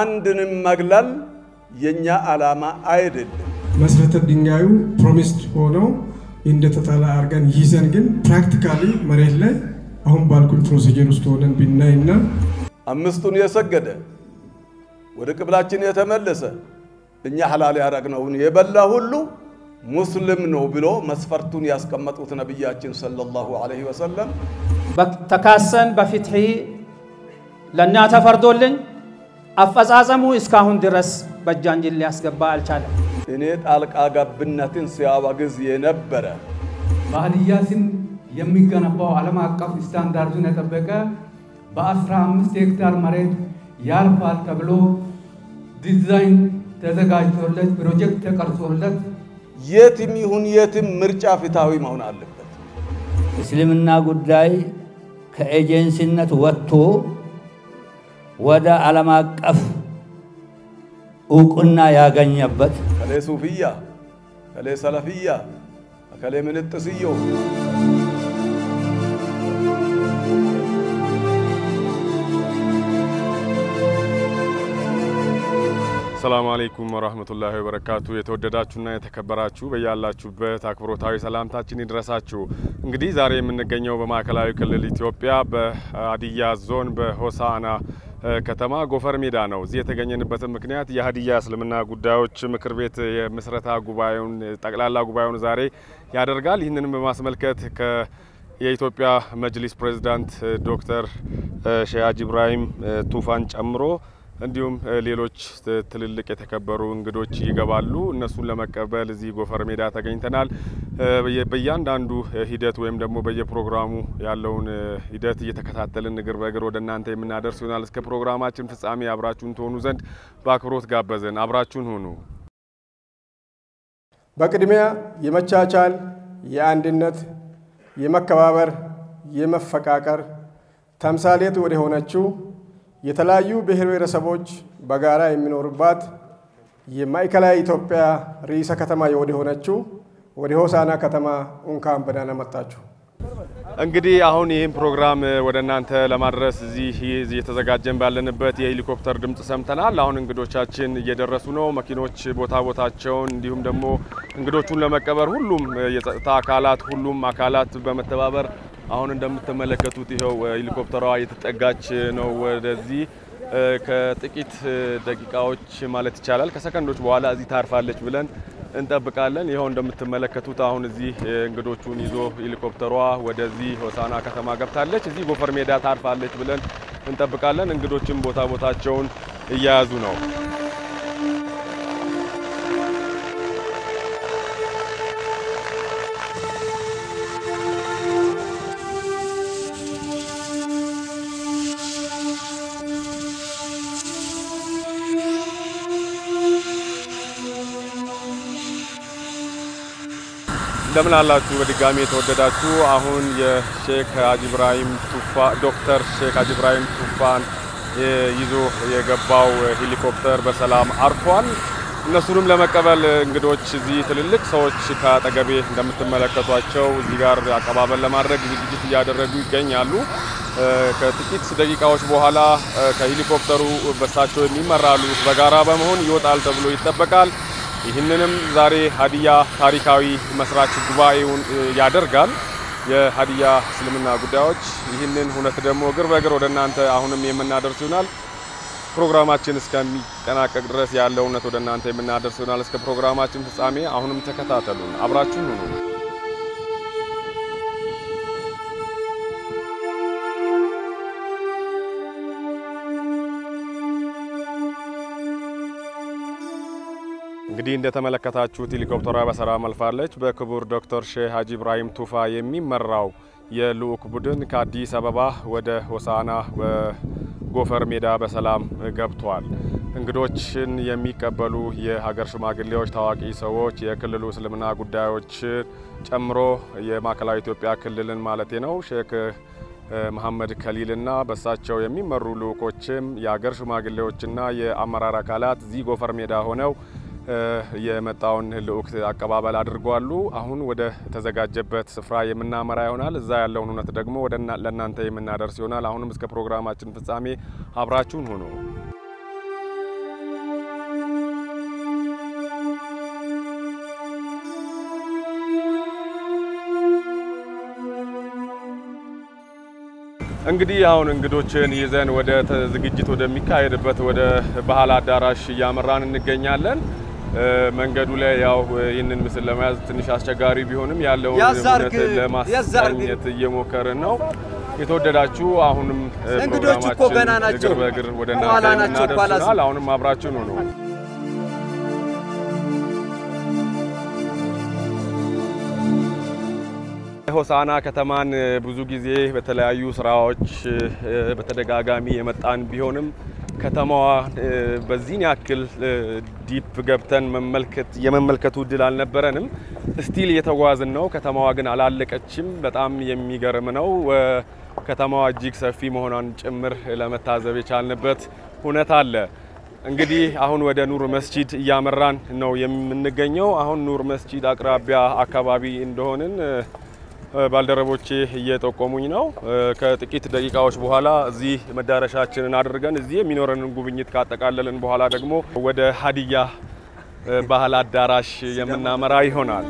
አንድንም መግለል የኛ ዓላማ አይደለም። መሰረተ ድንጋዩ ፕሮሚስድ ሆነው እንደተጣለ አድርገን ይዘን ግን ፕራክቲካሊ መሬት ላይ አሁን ባልኩኝ ፕሮሲጀር ውስጥ ሆነን ብናይና አምስቱን የሰገደ ወደ ቅብላችን የተመለሰ እኛ ሐላል ያደረግነውን የበላ ሁሉ ሙስሊም ነው ብሎ መስፈርቱን ያስቀመጡት ነቢያችን ሰለላሁ ዐለይሂ ወሰለም ተካሰን በፍትሒ ለእኛ ተፈርዶልኝ አፈጻጸሙ እስካሁን ድረስ በእጃችን ሊያስገባ አልቻለም። እኔ ጣልቃ ገብነትን ሲያወግዝ የነበረ በሀዲያ ስም የሚገነባው ዓለም አቀፍ ስታንዳርዱን የጠበቀ በ15 ሄክታር መሬት ያልፋል ተብሎ ዲዛይን ተዘጋጅቶለት ፕሮጀክት ተቀርጾለት የትም ይሁን የትም ምርጫ ፍትሃዊ መሆን አለበት። እስልምና ጉዳይ ከኤጀንሲነት ወጥቶ ወደ ዓለም አቀፍ እውቅና ያገኘበት ከሌ ሱፍያ፣ ከሌ ሰለፍያ፣ ከሌ ምንጥስዮ ሰላሙ አለይኩም ወራህመቱላሂ ወበረካቱ። የተወደዳችሁና የተከበራችሁ በያላችሁበት አክብሮታዊ ሰላምታችን ይድረሳችሁ። እንግዲህ ዛሬ የምንገኘው በማዕከላዊ ክልል ኢትዮጵያ በሀዲያ ዞን በሆሳና ከተማ ጎፈር ሜዳ ነው። እዚህ የተገኘንበትን ምክንያት የሀዲያ እስልምና ጉዳዮች ምክር ቤት የምስረታ ጉባኤውን ጠቅላላ ጉባኤውን ዛሬ ያደርጋል። ይህንንም በማስመልከት ከ የኢትዮጵያ መጅሊስ ፕሬዝዳንት ዶክተር ሼህ ሀጂ ኢብራሂም ቱፋን ጨምሮ እንዲሁም ሌሎች ትልልቅ የተከበሩ እንግዶች ይገባሉ። እነሱን ለመቀበል እዚህ ጎፈር ሜዳ ተገኝተናል። በእያንዳንዱ ሂደት ወይም ደግሞ በየፕሮግራሙ ያለውን ሂደት እየተከታተልን እግር በእግር ወደ እናንተ የምናደርስ ይሆናል። እስከ ፕሮግራማችን ፍጻሜ አብራችሁን ትሆኑ ዘንድ በአክብሮት ጋበዝን። አብራችሁን ሁኑ። በቅድሚያ የመቻቻል፣ የአንድነት፣ የመከባበር፣ የመፈቃቀር ተምሳሌት ወደ ሆነችው የተለያዩ ብሔር ብሔረሰቦች በጋራ የሚኖሩባት የማዕከላዊ ኢትዮጵያ ርዕሰ ከተማ ወደ ሆነችው ወደ ሆሳና ከተማ እንኳን በደህና መጣችሁ። እንግዲህ አሁን ይህን ፕሮግራም ወደ እናንተ ለማድረስ እዚህ እየተዘጋጀን ባለንበት የሄሊኮፕተር ድምፅ ሰምተናል። አሁን እንግዶቻችን እየደረሱ ነው። መኪኖች ቦታ ቦታቸውን እንዲሁም ደግሞ እንግዶቹን ለመቀበር ሁሉም የጸጥታ አካላት ሁሉም አካላት በመተባበር አሁን እንደምትመለከቱት ይኸው ሄሊኮፕተሯ እየተጠጋች ነው ወደዚህ። ከጥቂት ደቂቃዎች ማለት ይቻላል ከሰከንዶች በኋላ እዚህ ታርፋለች ብለን እንጠብቃለን። ይኸው እንደምትመለከቱት አሁን እዚህ እንግዶቹን ይዞ ሄሊኮፕተሯ ወደዚህ ሆሳና ከተማ ገብታለች። እዚህ ጎፈር ሜዳ ታርፋለች ብለን እንጠብቃለን። እንግዶችም ቦታ ቦታቸውን እየያዙ ነው። እንደምን አላችሁ በድጋሚ የተወደዳችሁ። አሁን የሼክ ሀጂ ኢብራሂም ቱፋ ዶክተር ሼክ ሀጂ ኢብራሂም ቱፋን ይዞ የገባው ሄሊኮፕተር በሰላም አርፏል። እነሱንም ለመቀበል እንግዶች እዚህ ትልልቅ ሰዎች ከአጠገቤ እንደምትመለከቷቸው እዚህ ጋር አቀባበል ለማድረግ ዝግጅት እያደረጉ ይገኛሉ። ከጥቂት ደቂቃዎች በኋላ ከሄሊኮፕተሩ በሳቸው የሚመራሉ በጋራ በመሆን ይወጣል ተብሎ ይጠበቃል። ይህንንም ዛሬ ሀዲያ ታሪካዊ መስራች ጉባኤውን ያደርጋል። የሀዲያ እስልምና ጉዳዮች ይህንን ሁነት ደግሞ እግር በእግር ወደ እናንተ አሁንም የምናደርስ ይሆናል። ፕሮግራማችን እስከሚጠናቀቅ ድረስ ያለው እውነት ወደ እናንተ የምናደርስ ይሆናል። እስከ ፕሮግራማችን ፍጻሜ አሁንም ተከታተሉን፣ አብራችሁን ሁኑ። እንግዲህ እንደተመለከታችሁት ሄሊኮፕተሯ በሰላም አልፋለች። በክቡር ዶክተር ሼህ ሀጂ ኢብራሂም ቱፋ የሚመራው የልዑክ ቡድን ከአዲስ አበባ ወደ ሆሳና በጎፈር ሜዳ በሰላም ገብቷል። እንግዶችን የሚቀበሉ የሀገር ሽማግሌዎች፣ ታዋቂ ሰዎች፣ የክልሉ እስልምና ጉዳዮች ጨምሮ የማዕከላዊ ኢትዮጵያ ክልልን ማለቴ ነው ሼክ መሐመድ ከሊልና በሳቸው የሚመሩ ልዑኮችም የሀገር ሽማግሌዎችና የአመራር አካላት እዚህ ጎፈር ሜዳ ሆነው የመጣውን ልዑክ አቀባበል አድርጓሉ። አሁን ወደ ተዘጋጀበት ስፍራ የምናመራ ይሆናል። እዛ ያለውን እውነት ደግሞ ወደ ለእናንተ የምናደርስ ይሆናል። አሁንም እስከ ፕሮግራማችን ፍጻሜ አብራችሁን ሁኑ። እንግዲህ አሁን እንግዶችን ይዘን ወደ ተ- ዝግጅት ወደሚካሄድበት ወደ ባህል አዳራሽ እያመራን እንገኛለን። እ፣ መንገዱ ላይ ያው ይህንን ምስል ለመያዝ ትንሽ አስቸጋሪ ቢሆንም ያለውን ያዛርግ፣ እውነት ለማስቃኘት እየሞከርን ነው። የተወደዳችሁ አሁንም እ፣ እንግዶቹ እኮ ፕሮግራማችን ገና ናቸው። እግር በእግር ወደ በኋላ እናንተ ናቸው እኮ አላስብም። እናደርሱናል። አሁንም አብራችን ነው። ሆሳና ከተማን እ፣ ብዙ ጊዜ በተለያዩ ስራዎች እ፣ በተደጋጋሚ የመጣን ቢሆንም ከተማዋ እ፣ በዚህን ያክል እ፣ ዲፕ ገብተን መመልከት የመመልከቱ እድል አልነበረንም። ስቲል እየተጓዝን ነው። ከተማዋ ግን አላለቀችም። በጣም የሚገርም ነው። እ፣ ከተማዋ እጅግ ሰፊ መሆኗን ጭምር ለመታዘብ የቻልንበት ሁነት አለ። እንግዲህ አሁን ወደ ኑር መስጂድ እያመራን ነው የምንገኘው። አሁን ኑር መስጂድ አቅራቢያ አካባቢ እንደሆንን እ፣ ባልደረቦቼ እየጠቆሙኝ ነው። እ፣ ከጥቂት ደቂቃዎች በኋላ እዚህ መዳረሻችንን አድርገን እዚህ የሚኖረንን ጉብኝት ካጠቃለልን በኋላ ደግሞ ወደ ሀዲያ እ፣ ባህል አዳራሽ የምናመራ ይሆናል።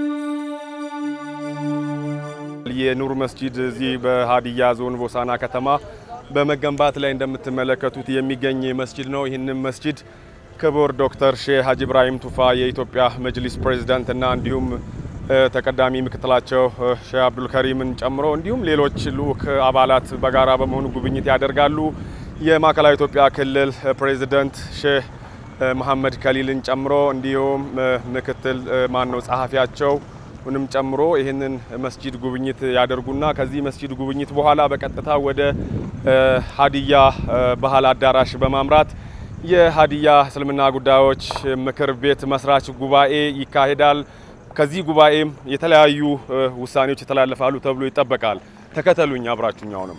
የኑር መስጂድ እዚህ በሀዲያ ዞን ቦሳና ከተማ በመገንባት ላይ እንደምትመለከቱት የሚገኝ መስጂድ ነው። ይህንም መስጂድ ክቡር ዶክተር ሼህ ሀጂ ኢብራሂም ቱፋ የኢትዮጵያ መጅሊስ ፕሬዚዳንት እና እንዲሁም እ፣ ተቀዳሚ ምክትላቸው እ፣ ሼህ አብዱልከሪምን ጨምሮ እንዲሁም ሌሎች ልዑክ አባላት በጋራ በመሆኑ ጉብኝት ያደርጋሉ። የማዕከላዊ ኢትዮጵያ ክልል እ፣ ፕሬዚዳንት ሼህ እ፣ መሐመድ ከሊልን ጨምሮ እንዲሁም እ፣ ምክትል ማን ነው ጸሐፊያቸው ሁንም ጨምሮ ይህንን መስጂድ ጉብኝት ያደርጉና ከዚህ መስጂድ ጉብኝት በኋላ በቀጥታ ወደ እ፣ ሀዲያ እ፣ ባህል አዳራሽ በማምራት የሀዲያ እስልምና ጉዳዮች ምክር ቤት መስራች ጉባኤ ይካሄዳል። ከዚህ ጉባኤም የተለያዩ እ፣ ውሳኔዎች ይተላለፋሉ ተብሎ ይጠበቃል። ተከተሉኝ፣ አብራችሁኝ አሁንም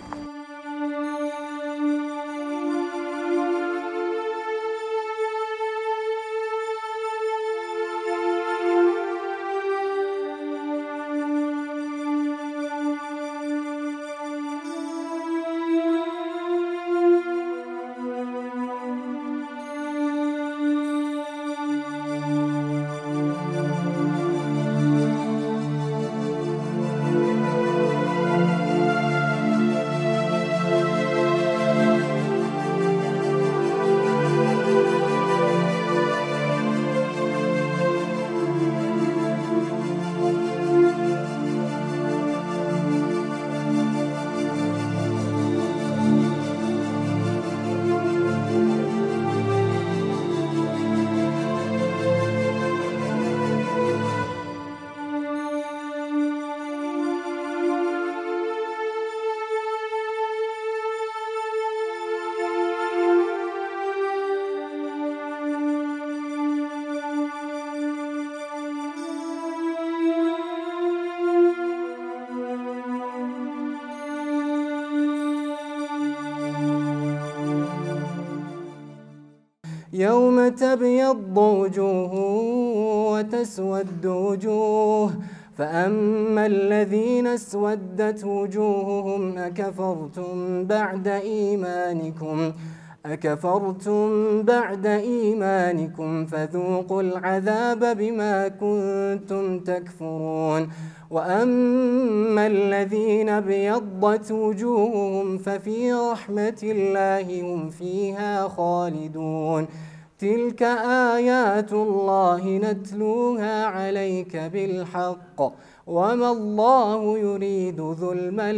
يوم تبيض وجوه وتسود وجوه فأما الذين اسودت وجوههم أكفرتم بعد إيمانكم أكفرتم بعد إيمانكم فذوقوا العذاب بما كنتم تكفرون وأما الذين ابيضت وجوههم ففي رحمة الله هم فيها خالدون تلك آيات الله نتلوها عليك بالحق وما الله يريد ظلما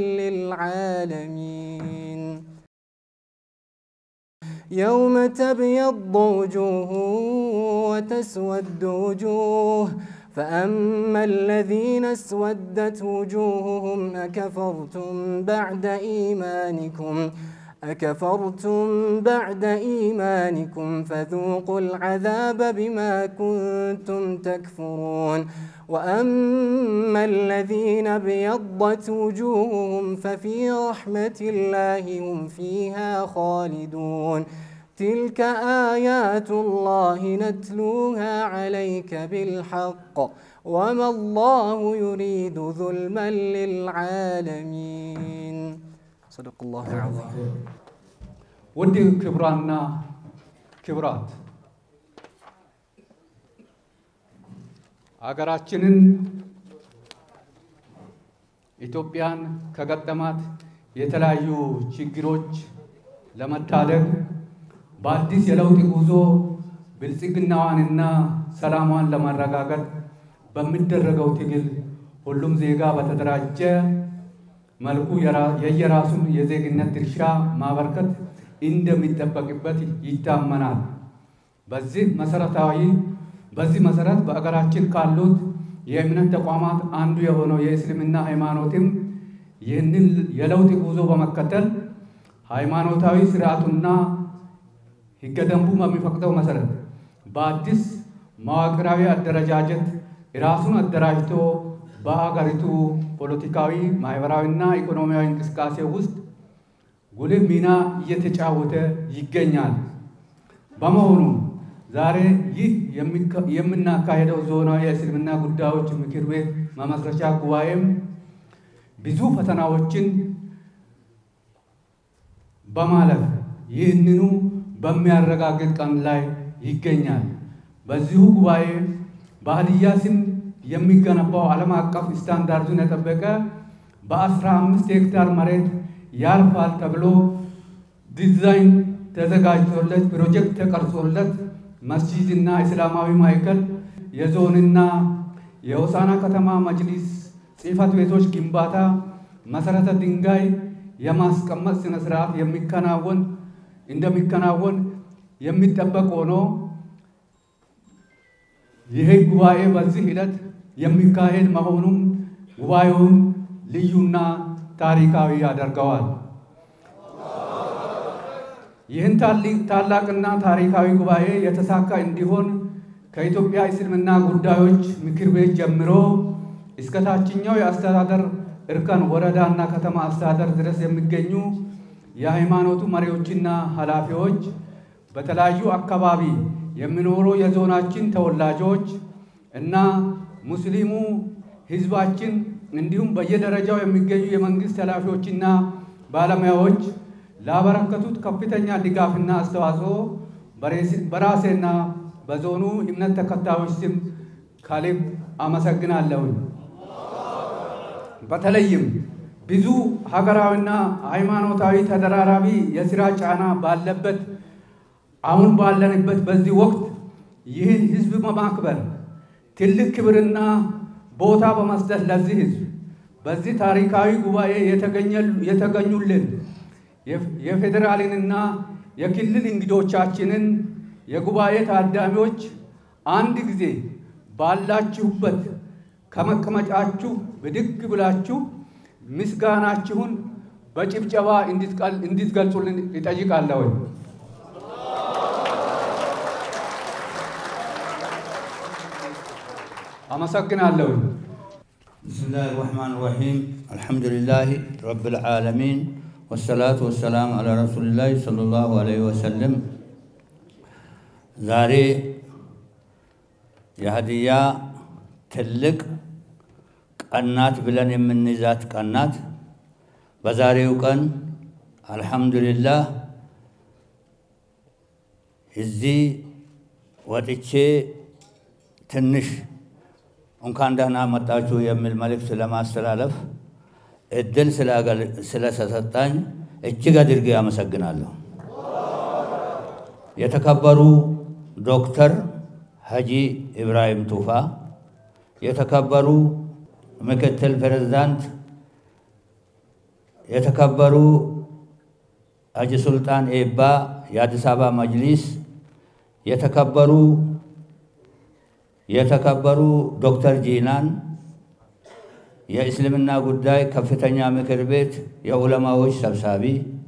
للعالمين يوم تبيض وجوه وتسود وجوه فأما الذين اسودت وجوههم أكفرتم بعد إيمانكم أكفرتم بعد إيمانكم فذوقوا العذاب بما كنتم تكفرون وأما الذين ابيضت وجوههم ففي رحمة الله هم فيها خالدون تلك آيات الله نتلوها عليك بالحق وما الله يريد ظلما للعالمين صدق الله العظيم ውድ ክቡራንና ክቡራት አገራችንን ኢትዮጵያን ከገጠማት የተለያዩ ችግሮች ለመታደግ በአዲስ የለውጥ ጉዞ ብልጽግናዋንና ሰላሟን ለማረጋገጥ በሚደረገው ትግል ሁሉም ዜጋ በተደራጀ መልኩ የየራሱን የዜግነት ድርሻ ማበርከት እንደሚጠበቅበት ይታመናል። በዚህ መሰረታዊ በዚህ መሰረት በአገራችን ካሉት የእምነት ተቋማት አንዱ የሆነው የእስልምና ሃይማኖትም ይህንን የለውጥ ጉዞ በመከተል ሃይማኖታዊ ስርዓቱና ሕገ ደንቡ በሚፈቅደው መሰረት በአዲስ መዋቅራዊ አደረጃጀት ራሱን አደራጅቶ በሀገሪቱ ፖለቲካዊ፣ ማህበራዊና ኢኮኖሚያዊ እንቅስቃሴ ውስጥ ጉልህ ሚና እየተጫወተ ይገኛል። በመሆኑ ዛሬ ይህ የምናካሄደው ዞናዊ የእስልምና ጉዳዮች ምክር ቤት መመስረቻ ጉባኤም ብዙ ፈተናዎችን በማለፍ ይህንኑ በሚያረጋግጥ ቀን ላይ ይገኛል። በዚሁ ጉባኤ በሀዲያ ስም የሚገነባው ዓለም አቀፍ ስታንዳርዱን የጠበቀ በአስራ አምስት ሄክታር መሬት ያልፋል ተብሎ ዲዛይን ተዘጋጅቶለት ፕሮጀክት ተቀርጾለት መስጂድና እስላማዊ ማዕከል የዞንና የሆሳና ከተማ መጅሊስ ጽሕፈት ቤቶች ግንባታ መሰረተ ድንጋይ የማስቀመጥ ስነ ስርዓት የሚከናወን እንደሚከናወን የሚጠበቅ ሆኖ ይህ ጉባኤ በዚህ ሂደት የሚካሄድ መሆኑም ጉባኤውን ልዩና ታሪካዊ ያደርገዋል። ይህን ታላቅና ታሪካዊ ጉባኤ የተሳካ እንዲሆን ከኢትዮጵያ እስልምና ጉዳዮች ምክር ቤት ጀምሮ እስከ ታችኛው የአስተዳደር እርከን ወረዳና ከተማ አስተዳደር ድረስ የሚገኙ የሃይማኖቱ መሪዎችና ኃላፊዎች፣ በተለያዩ አካባቢ የሚኖሩ የዞናችን ተወላጆች እና ሙስሊሙ ሕዝባችን እንዲሁም በየደረጃው የሚገኙ የመንግስት ኃላፊዎችና ባለሙያዎች ላበረከቱት ከፍተኛ ድጋፍና አስተዋጽኦ በራሴና በዞኑ እምነት ተከታዮች ስም ከልብ አመሰግናለሁኝ። በተለይም ብዙ ሀገራዊና ሃይማኖታዊ ተደራራቢ የስራ ጫና ባለበት አሁን ባለንበት በዚህ ወቅት ይህን ህዝብ በማክበር ትልቅ ክብርና ቦታ በመስጠት ለዚህ ህዝብ በዚህ ታሪካዊ ጉባኤ የተገኙልን የፌዴራልንና የክልል እንግዶቻችንን የጉባኤ ታዳሚዎች አንድ ጊዜ ባላችሁበት ከመቀመጫችሁ ብድግ ብላችሁ ምስጋናችሁን በጭብጨባ እንድትገልጹልን ይጠይቃለሁ። አመሰግናለሁ። ብስሚላህ ራህማን ራሒም አልሐምዱሊላህ ረብል ዓለሚን ወሰላቱ ወሰላም አላ ረሱሊላህ ሰለላሁ ዐለይሂ ወሰለም። ዛሬ የሀዲያ ትልቅ ቀናት ብለን የምንይዛት ቀናት በዛሬው ቀን አልሐምዱሊላህ እዚህ ወጥቼ ትንሽ እንኳን ደህና መጣችሁ የሚል መልእክት ለማስተላለፍ እድል ስለተሰጣኝ እጅግ አድርጌ አመሰግናለሁ። የተከበሩ ዶክተር ሀጂ ኢብራሂም ቱፋ፣ የተከበሩ ምክትል ፕሬዝዳንት፣ የተከበሩ ሀጂ ሱልጣን ኤባ የአዲስ አበባ መጅሊስ፣ የተከበሩ የተከበሩ ዶክተር ጂናን የእስልምና ጉዳይ ከፍተኛ ምክር ቤት የዑለማዎች ሰብሳቢ፣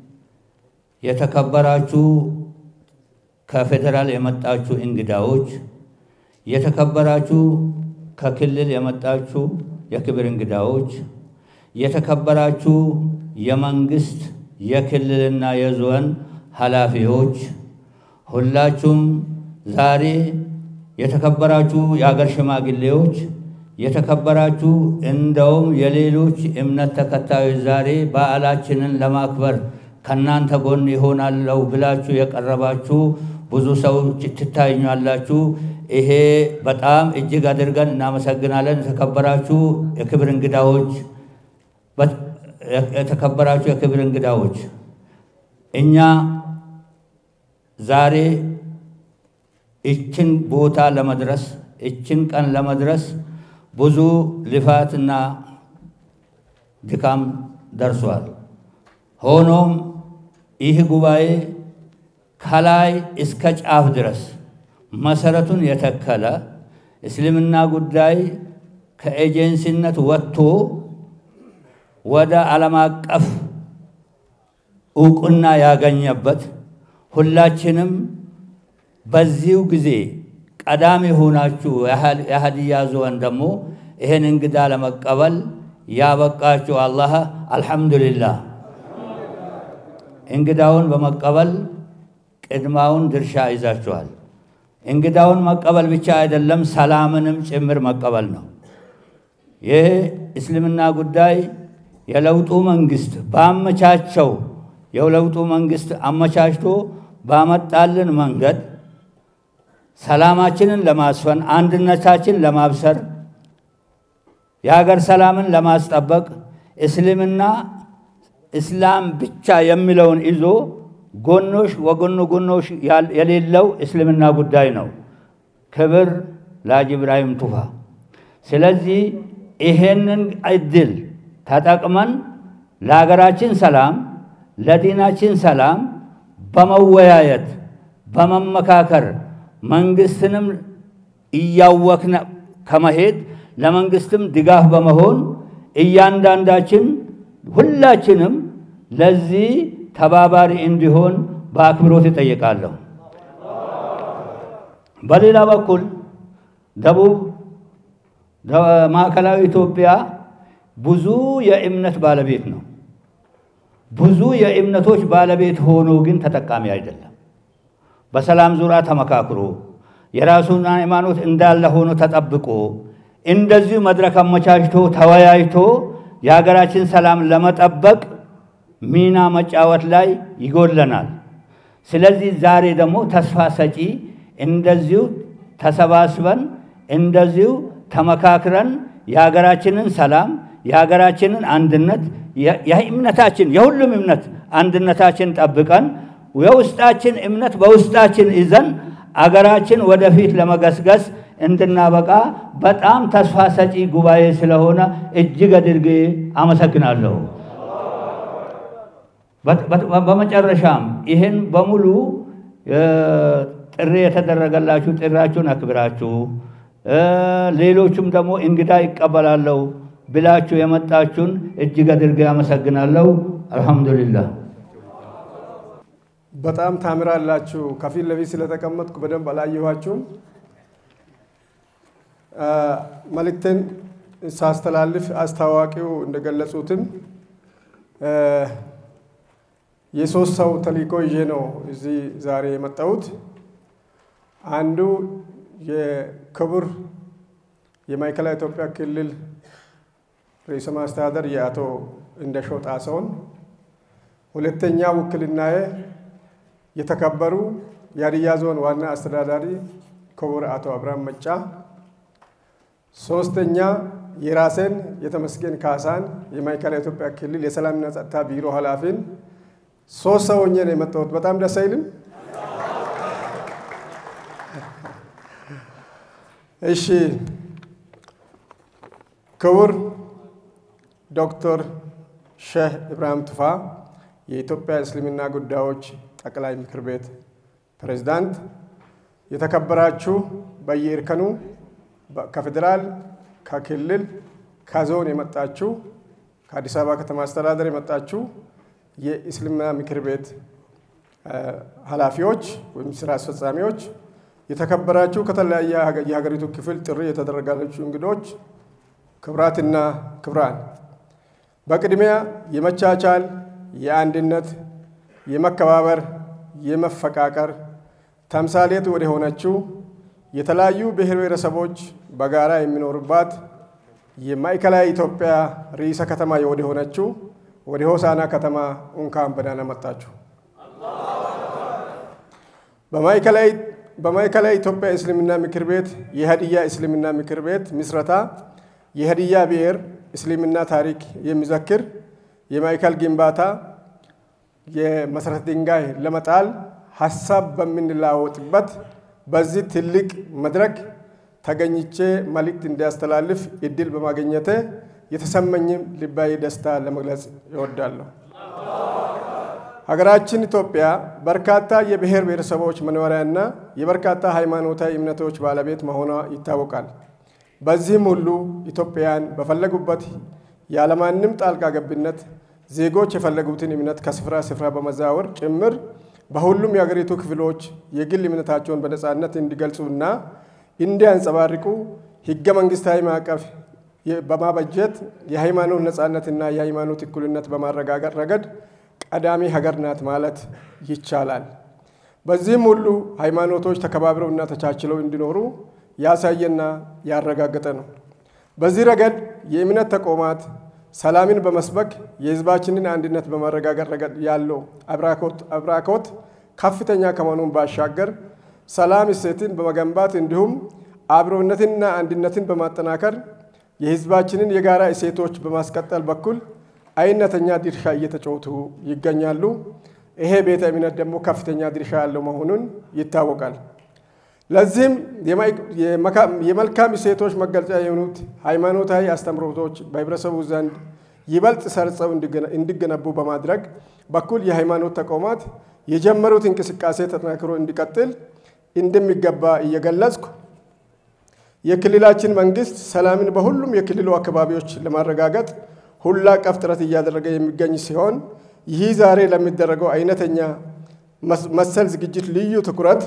የተከበራችሁ ከፌዴራል የመጣችሁ እንግዳዎች፣ የተከበራችሁ ከክልል የመጣችሁ የክብር እንግዳዎች፣ የተከበራችሁ የመንግስት የክልልና የዞን ኃላፊዎች ሁላችሁም ዛሬ የተከበራችሁ የአገር ሽማግሌዎች፣ የተከበራችሁ እንደውም የሌሎች እምነት ተከታዮች ዛሬ በዓላችንን ለማክበር ከእናንተ ጎን ይሆናለሁ ብላችሁ የቀረባችሁ ብዙ ሰዎች ትታዩኛላችሁ። ይሄ በጣም እጅግ አድርገን እናመሰግናለን። የተከበራችሁ የክብር እንግዳዎች የተከበራችሁ የክብር እንግዳዎች እኛ ዛሬ እችን ቦታ ለመድረስ እችን ቀን ለመድረስ ብዙ ልፋትና ድካም ደርሷል። ሆኖም ይህ ጉባኤ ከላይ እስከ ጫፍ ድረስ መሰረቱን የተከለ እስልምና ጉዳይ ከኤጀንሲነት ወጥቶ ወደ ዓለም አቀፍ እውቅና ያገኘበት ሁላችንም በዚሁ ጊዜ ቀዳሚ ሆናችሁ የሀዲያ ዞን ደግሞ ይህን እንግዳ ለመቀበል ያበቃችሁ አላህ አልሐምዱሊላህ። እንግዳውን በመቀበል ቅድማውን ድርሻ ይዛችኋል። እንግዳውን መቀበል ብቻ አይደለም፣ ሰላምንም ጭምር መቀበል ነው። ይህ እስልምና ጉዳይ የለውጡ መንግስት ባመቻቸው የለውጡ መንግስት አመቻችቶ ባመጣልን መንገድ ሰላማችንን ለማስፈን አንድነታችን ለማብሰር የሀገር ሰላምን ለማስጠበቅ እስልምና እስላም ብቻ የሚለውን ይዞ ጎኖሽ ወጎኖ ጎኖሽ የሌለው እስልምና ጉዳይ ነው። ክብር ለሀጂ ኢብራሂም ቱፋ። ስለዚህ ይሄንን እድል ተጠቅመን ለሀገራችን ሰላም፣ ለዲናችን ሰላም በመወያየት በመመካከር መንግስትንም እያወክነ ከመሄድ ለመንግስትም ድጋፍ በመሆን እያንዳንዳችን ሁላችንም ለዚህ ተባባሪ እንዲሆን በአክብሮት እጠይቃለሁ። በሌላ በኩል ደቡብ ማዕከላዊ ኢትዮጵያ ብዙ የእምነት ባለቤት ነው። ብዙ የእምነቶች ባለቤት ሆኖ ግን ተጠቃሚ አይደለም። በሰላም ዙሪያ ተመካክሮ የራሱን ሃይማኖት እንዳለ ሆኖ ተጠብቆ እንደዚሁ መድረክ አመቻችቶ ተወያይቶ የሀገራችን ሰላም ለመጠበቅ ሚና መጫወት ላይ ይጎለናል። ስለዚህ ዛሬ ደግሞ ተስፋ ሰጪ እንደዚሁ ተሰባስበን እንደዚሁ ተመካክረን የሀገራችንን ሰላም የሀገራችንን አንድነት የእምነታችን የሁሉም እምነት አንድነታችን ጠብቀን የውስጣችን እምነት በውስጣችን ይዘን አገራችን ወደፊት ለመገስገስ እንድናበቃ በጣም ተስፋ ሰጪ ጉባኤ ስለሆነ እጅግ አድርጌ አመሰግናለሁ። በመጨረሻም ይህን በሙሉ ጥሪ የተደረገላችሁ ጥሪያችሁን አክብራችሁ ሌሎቹም ደግሞ እንግዳ ይቀበላለሁ ብላችሁ የመጣችሁን እጅግ አድርጌ አመሰግናለሁ። አልሐምዱሊላህ። በጣም ታምራላችሁ። ከፊት ለፊት ስለተቀመጥኩ በደንብ አላየኋችሁም። መልእክትን ሳስተላልፍ አስታዋቂው እንደገለጹትም የሶስት ሰው ተልእኮ ይዤ ነው እዚህ ዛሬ የመጣሁት። አንዱ የክቡር የማዕከላዊ ኢትዮጵያ ክልል ርዕሰ መስተዳድር የአቶ እንደሻው ጣሰውን፣ ሁለተኛ ውክልናዬ የተከበሩ የሀዲያ ዞን ዋና አስተዳዳሪ ክቡር አቶ አብርሃም መጫ፣ ሶስተኛ የራሴን የተመስገን ካሳን የማዕከላዊ ኢትዮጵያ ክልል የሰላምና ጸጥታ ቢሮ ኃላፊን ሶስት ሰው ሆኜ ነው የመጣሁት። በጣም ደስ አይልም? እሺ ክቡር ዶክተር ሼህ ኢብራሂም ቱፋ የኢትዮጵያ እስልምና ጉዳዮች ጠቅላይ ምክር ቤት ፕሬዝዳንት፣ የተከበራችሁ በየእርከኑ ከፌዴራል፣ ከክልል፣ ከዞን የመጣችሁ ከአዲስ አበባ ከተማ አስተዳደር የመጣችሁ የእስልምና ምክር ቤት ኃላፊዎች ወይም ስራ አስፈጻሚዎች፣ የተከበራችሁ ከተለያየ የሀገሪቱ ክፍል ጥሪ የተደረጋላችሁ እንግዶች፣ ክብራትና ክብራን፣ በቅድሚያ የመቻቻል፣ የአንድነት፣ የመከባበር፣ የመፈቃቀር ተምሳሌት ወደ ሆነችው የተለያዩ ብሔር ብሔረሰቦች በጋራ የሚኖሩባት የማዕከላዊ ኢትዮጵያ ርዕሰ ከተማ ወደ ሆነችው ወደ ሆሳና ከተማ እንኳን በደህና መጣችሁ። በማዕከላዊ ኢትዮጵያ እስልምና ምክር ቤት የሀዲያ እስልምና ምክር ቤት ምስረታ የሀዲያ ብሔር እስልምና ታሪክ የሚዘክር የማዕከል ግንባታ የመሰረት ድንጋይ ለመጣል ሀሳብ በምንለዋወጥበት በዚህ ትልቅ መድረክ ተገኝቼ መልእክት እንዲያስተላልፍ እድል በማግኘቴ የተሰማኝም ልባዊ ደስታ ለመግለጽ እወዳለሁ። ሀገራችን ኢትዮጵያ በርካታ የብሔር ብሔረሰቦች መኖሪያና የበርካታ ሃይማኖታዊ እምነቶች ባለቤት መሆኗ ይታወቃል። በዚህም ሁሉ ኢትዮጵያውያን በፈለጉበት ያለማንም ጣልቃ ገብነት ዜጎች የፈለጉትን እምነት ከስፍራ ስፍራ በመዛወር ጭምር በሁሉም የሀገሪቱ ክፍሎች የግል እምነታቸውን በነፃነት እንዲገልጹና እንዲያንጸባርቁ ህገ መንግስታዊ ማዕቀፍ በማበጀት የሃይማኖት ነፃነትና የሃይማኖት እኩልነት በማረጋገጥ ረገድ ቀዳሚ ሀገር ናት ማለት ይቻላል። በዚህም ሁሉ ሃይማኖቶች ተከባብረውና ተቻችለው እንዲኖሩ ያሳየና ያረጋገጠ ነው። በዚህ ረገድ የእምነት ተቋማት ሰላምን በመስበክ የህዝባችንን አንድነት በማረጋገጥ ረገድ ያለው አብራኮት ከፍተኛ ከመሆኑን ባሻገር ሰላም እሴትን በመገንባት እንዲሁም አብሮነትንና አንድነትን በማጠናከር የህዝባችንን የጋራ እሴቶች በማስቀጠል በኩል አይነተኛ ድርሻ እየተጫወቱ ይገኛሉ። ይሄ ቤተ እምነት ደግሞ ከፍተኛ ድርሻ ያለው መሆኑን ይታወቃል። ለዚህም የመልካም እሴቶች መገለጫ የሆኑት ሃይማኖታዊ አስተምህሮቶች በህብረተሰቡ ዘንድ ይበልጥ ሰርጸው እንዲገነቡ በማድረግ በኩል የሃይማኖት ተቋማት የጀመሩት እንቅስቃሴ ተጠናክሮ እንዲቀጥል እንደሚገባ እየገለጽኩ የክልላችን መንግስት ሰላምን በሁሉም የክልሉ አካባቢዎች ለማረጋገጥ ሁላ ቀፍ ጥረት እያደረገ የሚገኝ ሲሆን ይህ ዛሬ ለሚደረገው አይነተኛ መሰል ዝግጅት ልዩ ትኩረት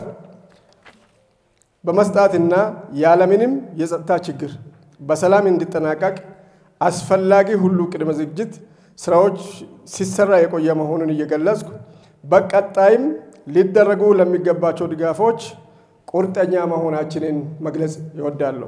በመስጣትና ያለምንም የጸጥታ ችግር በሰላም እንዲጠናቀቅ አስፈላጊ ሁሉ ቅድመ ዝግጅት ስራዎች ሲሰራ የቆየ መሆኑን እየገለጽኩ በቀጣይም ሊደረጉ ለሚገባቸው ድጋፎች ቁርጠኛ መሆናችንን መግለጽ ይወዳለሁ።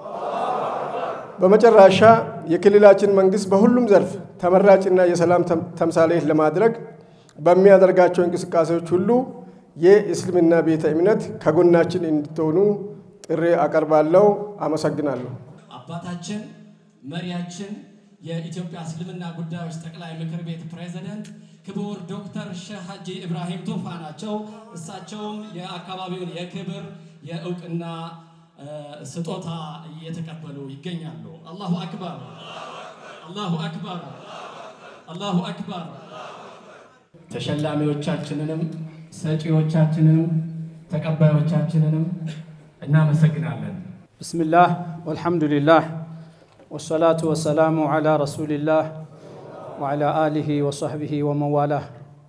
በመጨረሻ የክልላችን መንግስት በሁሉም ዘርፍ ተመራጭና የሰላም ተምሳሌት ለማድረግ በሚያደርጋቸው እንቅስቃሴዎች ሁሉ የእስልምና ቤተ እምነት ከጎናችን እንድትሆኑ ጥሪ አቀርባለሁ። አመሰግናለሁ። አባታችን መሪያችን የኢትዮጵያ እስልምና ጉዳዮች ጠቅላይ ምክር ቤት ፕሬዝደንት ክቡር ዶክተር ሼህ ሀጂ ኢብራሂም ቱፋ ናቸው። እሳቸውም የአካባቢውን የክብር የእውቅና ስጦታ እየተቀበሉ ይገኛሉ። አላሁ አክበር፣ አላሁ አክበር፣ አላሁ አክበር። ተሸላሚዎቻችንንም ሰጪዎቻችንንም ተቀባዮቻችንንም እናመሰግናለን። ብስምላህ ወልሐምዱሊላህ ወሰላቱ ወሰላሙ ዓላ ረሱሊላህ ወዓላ አሊሂ ወሰሕቢሂ ወመዋላህ።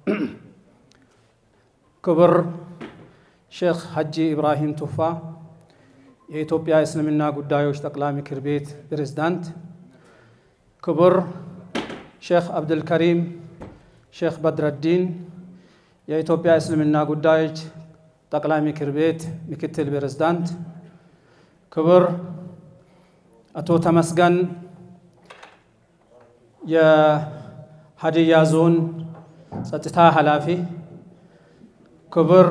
ክቡር ሼክ ሀጂ ኢብራሂም ቱፋ የኢትዮጵያ እስልምና ጉዳዮች ጠቅላይ ምክር ቤት ፕሬዝዳንት፣ ክቡር ሼክ አብዱልከሪም ሼክ በድረዲን የኢትዮጵያ እስልምና ጉዳዮች ጠቅላይ ምክር ቤት ምክትል ፕሬዝዳንት፣ ክቡር አቶ ተመስገን የሀዲያ ዞን ጸጥታ ኃላፊ፣ ክቡር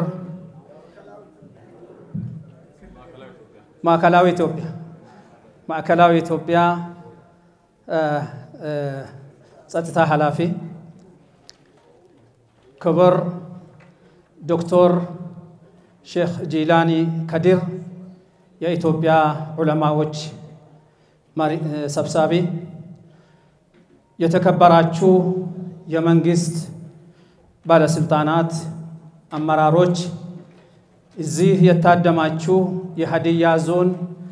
ማዕከላዊ ኢትዮጵያ ማዕከላዊ ኢትዮጵያ ጸጥታ ኃላፊ፣ ክቡር ዶክተር ሼክ ጂላኒ ከዲር የኢትዮጵያ ዑለማዎች ሰብሳቢ፣ የተከበራችሁ የመንግስት ባለስልጣናት፣ አመራሮች፣ እዚህ የታደማችሁ የሀዲያ ዞን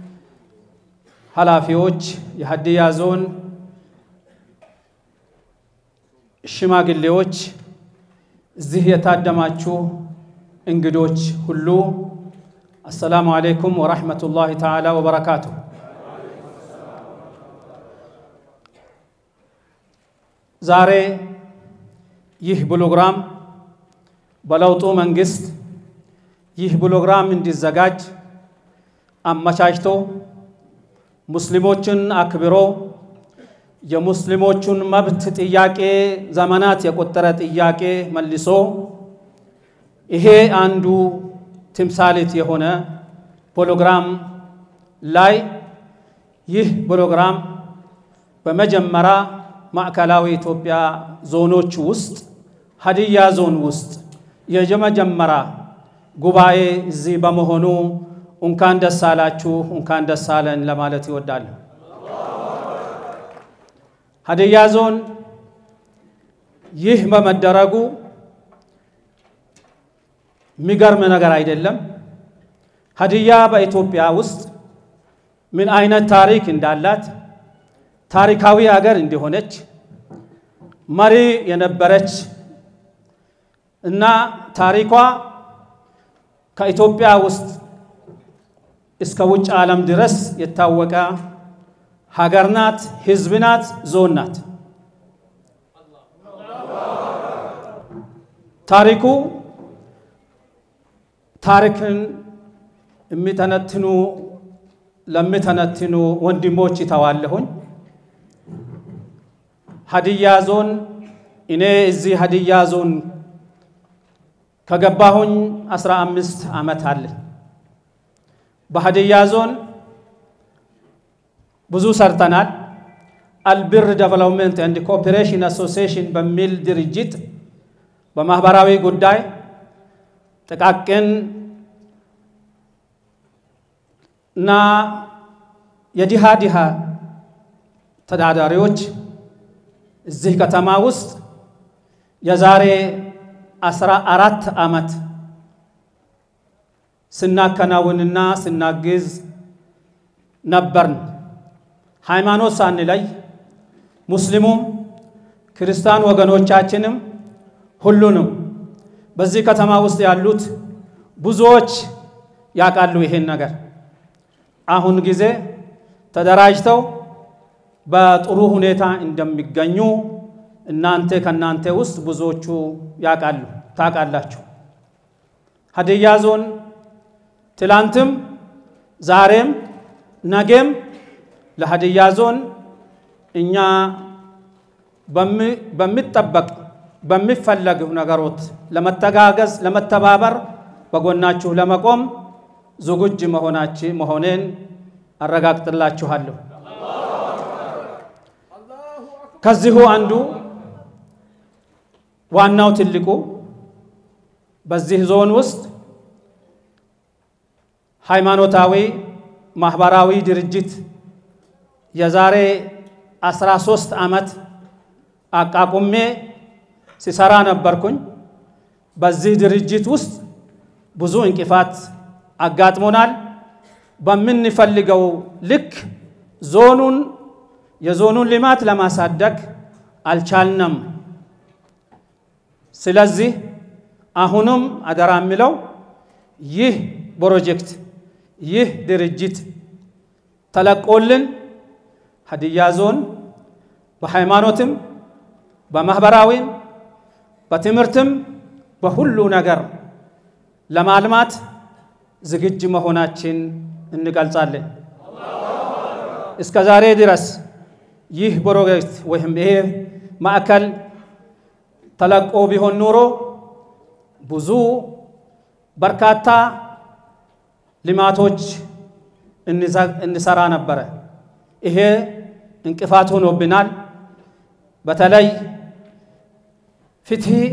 ኃላፊዎች፣ የሀዲያ ዞን ሽማግሌዎች፣ እዚህ የታደማችሁ እንግዶች ሁሉ አሰላሙ አሌይኩም ወራህመቱላሂ ተዓላ ወበረካቱ። ዛሬ ይህ ፕሮግራም በለውጡ መንግስት ይህ ፕሮግራም እንዲዘጋጅ አመቻችቶ ሙስሊሞችን አክብሮ የሙስሊሞቹን መብት ጥያቄ ዘመናት የቆጠረ ጥያቄ መልሶ ይሄ አንዱ ትምሳሌት የሆነ ፕሮግራም ላይ ይህ ፕሮግራም በመጀመሪያ ማዕከላዊ ኢትዮጵያ ዞኖች ውስጥ ሀዲያ ዞን ውስጥ የመጀመሪያ ጉባኤ እዚህ በመሆኑ እንኳን ደስ አላችሁ፣ እንኳን ደስ አለን ለማለት ይወዳለሁ። ሀዲያ ዞን ይህ በመደረጉ የሚገርም ነገር አይደለም። ሀዲያ በኢትዮጵያ ውስጥ ምን አይነት ታሪክ እንዳላት ታሪካዊ ሀገር እንደሆነች መሪ የነበረች እና ታሪኳ ከኢትዮጵያ ውስጥ እስከ ውጭ ዓለም ድረስ የታወቀ ሀገር ናት፣ ህዝብ ናት፣ ዞን ናት። ታሪኩ ታሪክን የሚተነትኑ ለሚተነትኑ ወንድሞች ይተዋለሁኝ። ሀዲያ ዞን እኔ እዚህ ሀዲያ ዞን ከገባሁኝ አስራ አምስት ዓመት አለ። በሀዲያ ዞን ብዙ ሰርተናል። አልብር ዴቨሎፕመንት ኤንድ ኮኦፔሬሽን አሶሲዬሽን በሚል ድርጅት በማህበራዊ ጉዳይ ጥቃቅን እና የድሃ ድሃ ተዳዳሪዎች እዚህ ከተማ ውስጥ የዛሬ አስራ አራት ዓመት ስናከናውንና ስናግዝ ነበርን። ሃይማኖት ሳንለይ ሙስሊሙም ክርስቲያን ወገኖቻችንም ሁሉንም በዚህ ከተማ ውስጥ ያሉት ብዙዎች ያውቃሉ ይሄን ነገር። አሁን ጊዜ ተደራጅተው በጥሩ ሁኔታ እንደሚገኙ እናንተ ከእናንተ ውስጥ ብዙዎቹ ያውቃሉ ታውቃላችሁ። ሀዲያ ዞን ትላንትም ዛሬም ነገም ለሀዲያ ዞን እኛ በሚጠበቅ በሚፈለግ ነገሮች ለመተጋገዝ ለመተባበር በጎናችሁ ለመቆም ዝግጁ መሆናችን መሆኔን አረጋግጥላችኋለሁ። ከዚሁ አንዱ ዋናው ትልቁ በዚህ ዞን ውስጥ ሃይማኖታዊ ማህበራዊ ድርጅት የዛሬ 13 ዓመት አቋቁሜ ሲሰራ ነበርኩኝ። በዚህ ድርጅት ውስጥ ብዙ እንቅፋት አጋጥሞናል። በምንፈልገው ልክ ዞኑን የዞኑን ልማት ለማሳደግ አልቻልንም። ስለዚህ አሁንም አደራ የሚለው ይህ ፕሮጀክት ይህ ድርጅት ተለቆልን ሀዲያ ዞን በሃይማኖትም በማህበራዊም በትምህርትም በሁሉ ነገር ለማልማት ዝግጅ መሆናችን እንገልጻለን። እስከ ዛሬ ድረስ ይህ ፕሮጀክት ወይም ይሄ ማዕከል ተለቆ ቢሆን ኖሮ ብዙ በርካታ ልማቶች እንሰራ ነበረ። ይሄ እንቅፋት ሆኖብናል። በተለይ ፍትህ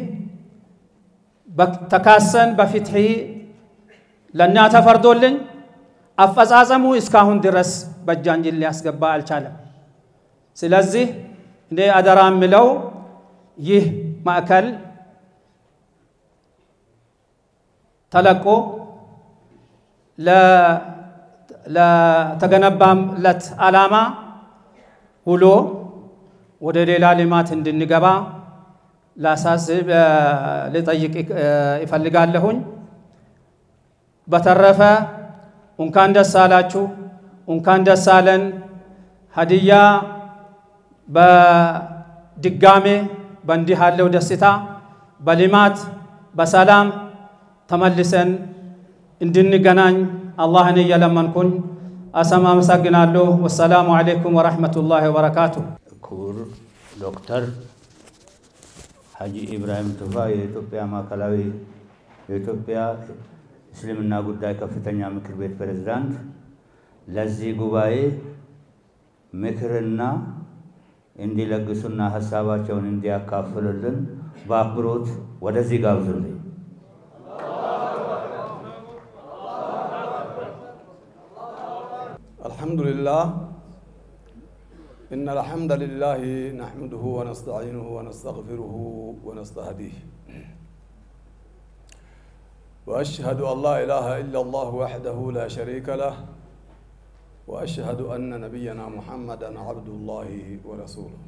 ተካሰን በፍትህ ለእኛ ተፈርዶልኝ አፈጻጸሙ እስካሁን ድረስ በእጃችን ሊያስገባ አልቻለም። ስለዚህ እኔ አደራ የምለው ይህ ማዕከል ተለቆ ለተገነባለት ዓላማ ውሎ ወደ ሌላ ልማት እንድንገባ ላሳስብ ልጠይቅ ይፈልጋለሁኝ። በተረፈ እንኳን ደስ አላችሁ፣ እንኳን ደስ አለን። ሀዲያ በድጋሜ በእንዲህ ያለው ደስታ በልማት በሰላም ተመልሰን እንድንገናኝ አላህን እየለመንኩኝ አሰማ አመሰግናለሁ። ወሰላሙ አለይኩም ወረሕመቱላሂ ወበረካቱ። ክቡር ዶክተር ሀጂ ኢብራሂም ቱፋ የኢትዮጵያ ማዕከላዊ የኢትዮጵያ እስልምና ጉዳይ ከፍተኛ ምክር ቤት ፕሬዝዳንት ለዚህ ጉባኤ ምክርና እንዲለግሱና ሀሳባቸውን እንዲያካፍሉልን በአክብሮት ወደዚህ ጋብዙልኝ። الحمد لله إن الحمد لله نحمده ونستعينه ونستغفره ونستهديه وأشهد أن لا إله إلا الله وحده لا شريك له وأشهد أن نبينا محمدا عبد الله ورسوله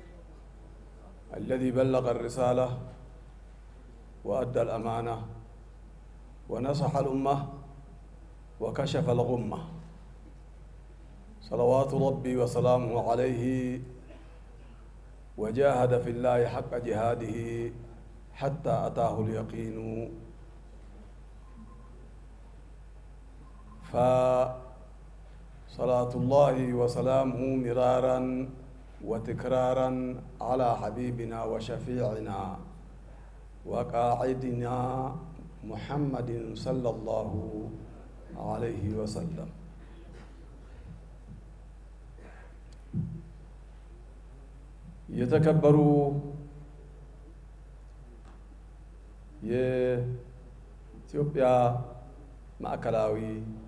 الذي بلغ الرسالة وأدى الأمانة ونصح الأمة وكشف الغمة صلوات ربي وسلامه عليه وجاهد في الله حق جهاده حتى أتاه اليقين فصلاة الله وسلامه مرارا وتكرارا على حبيبنا وشفيعنا وقاعدنا محمد صلى الله عليه وسلم የተከበሩ የኢትዮጵያ ማዕከላዊ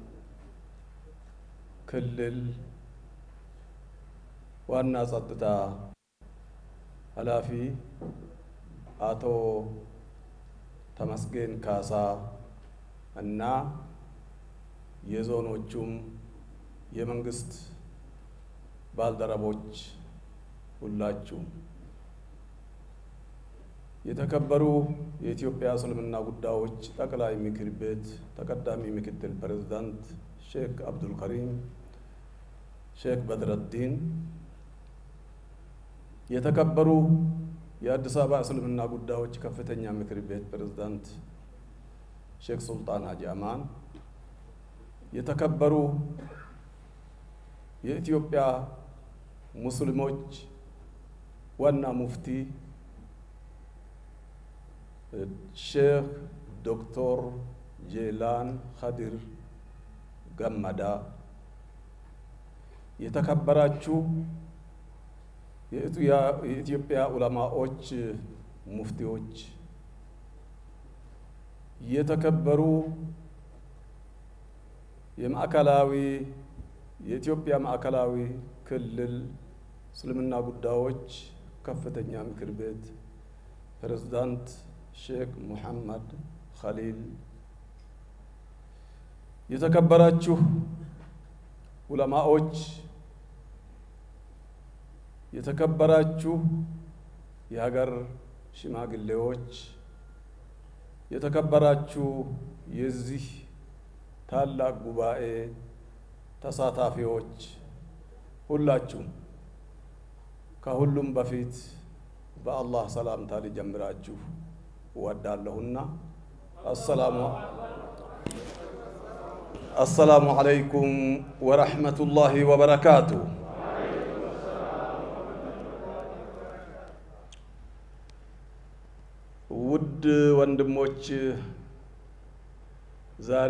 ክልል ዋና ጸጥታ ኃላፊ አቶ ተመስገን ካሳ እና የዞኖቹም የመንግስት ባልደረቦች ሁላችሁም የተከበሩ የኢትዮጵያ እስልምና ጉዳዮች ጠቅላይ ምክር ቤት ተቀዳሚ ምክትል ፕሬዝዳንት ሼክ አብዱልከሪም ሼክ በድረዲን፣ የተከበሩ የአዲስ አበባ እስልምና ጉዳዮች ከፍተኛ ምክር ቤት ፕሬዝዳንት ሼክ ሱልጣን ሀጂ አማን፣ የተከበሩ የኢትዮጵያ ሙስሊሞች ዋና ሙፍቲ ሼክ ዶክተር ጄላን ኸዲር ገመዳ፣ የተከበራችሁ የኢትዮጵያ ዑለማዎች ሙፍቲዎች፣ የተከበሩ የማዕከላዊ የኢትዮጵያ ማዕከላዊ ክልል እስልምና ጉዳዮች ከፍተኛ ምክር ቤት ፕሬዝዳንት ሼክ ሙሐመድ ኸሊል፣ የተከበራችሁ ዑለማዎች፣ የተከበራችሁ የሀገር ሽማግሌዎች፣ የተከበራችሁ የዚህ ታላቅ ጉባኤ ተሳታፊዎች ሁላችሁም ከሁሉም በፊት በአላህ ሰላምታ ሊጀምራችሁ እወዳለሁና አሰላሙ አሰላሙ አለይኩም ወረሕመቱላሂ ወበረካቱ። ውድ ወንድሞች ዛሬ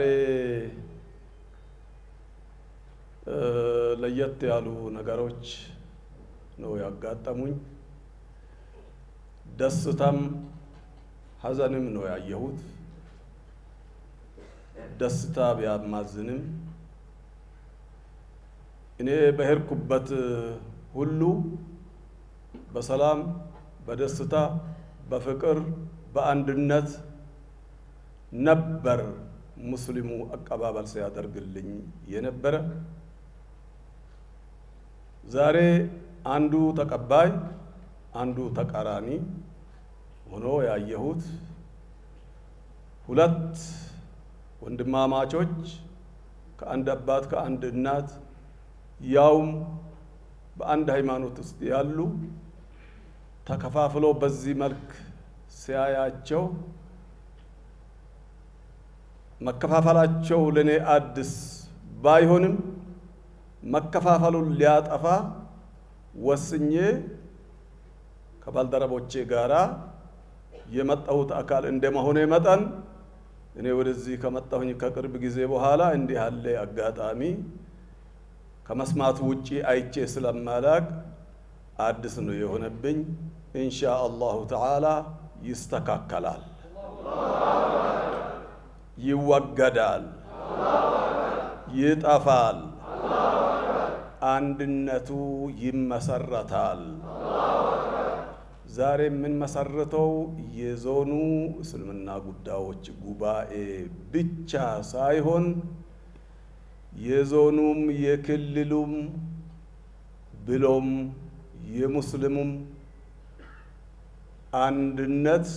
ለየት ያሉ ነገሮች ነው ያጋጠሙኝ። ደስታም ሐዘንም ነው ያየሁት። ደስታ ቢያማዝንም እኔ በሄድኩበት ሁሉ በሰላም በደስታ በፍቅር በአንድነት ነበር ሙስሊሙ አቀባበል ሲያደርግልኝ የነበረ። ዛሬ አንዱ ተቀባይ አንዱ ተቃራኒ ሆኖ ያየሁት ሁለት ወንድማማቾች ከአንድ አባት ከአንድ እናት ያውም በአንድ ሃይማኖት ውስጥ ያሉ ተከፋፍሎ በዚህ መልክ ሲያያቸው መከፋፈላቸው ለእኔ አዲስ ባይሆንም መከፋፈሉን ሊያጠፋ ወስኜ ከባልደረቦቼ ጋራ የመጣሁት አካል እንደመሆኔ መጠን እኔ ወደዚህ ከመጣሁኝ ከቅርብ ጊዜ በኋላ እንዲህ ያለ አጋጣሚ ከመስማቱ ውጪ አይቼ ስለማላቅ አዲስ ነው የሆነብኝ። ኢንሻ አላሁ ተዓላ ይስተካከላል፣ ይወገዳል፣ ይጠፋል፣ አንድነቱ ይመሰረታል። ዛሬ የምንመሰርተው የዞኑ እስልምና ጉዳዮች ጉባኤ ብቻ ሳይሆን የዞኑም የክልሉም ብሎም የሙስሊሙም አንድነት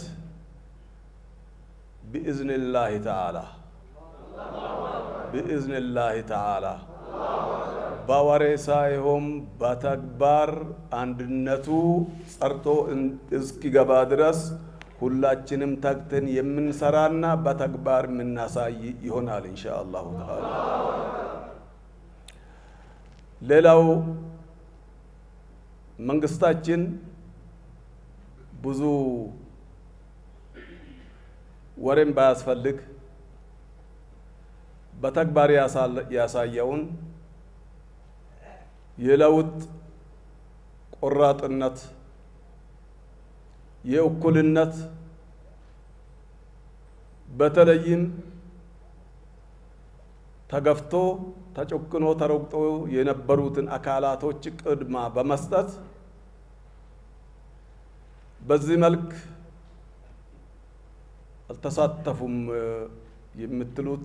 ብኢዝንላህ ተዓላ ብኢዝንላህ ተዓላ በወሬ ሳይሆን በተግባር አንድነቱ ጸርቶ እስኪገባ ድረስ ሁላችንም ተግተን የምንሰራና በተግባር የምናሳይ ይሆናል ኢንሻ አላሁ ተዓላ። ሌላው መንግስታችን ብዙ ወሬም ባያስፈልግ በተግባር ያሳየውን የለውጥ ቆራጥነት፣ የእኩልነት በተለይም ተገፍቶ ተጨክኖ ተረግጦ የነበሩትን አካላቶች ቅድማ በመስጠት በዚህ መልክ አልተሳተፉም የምትሉት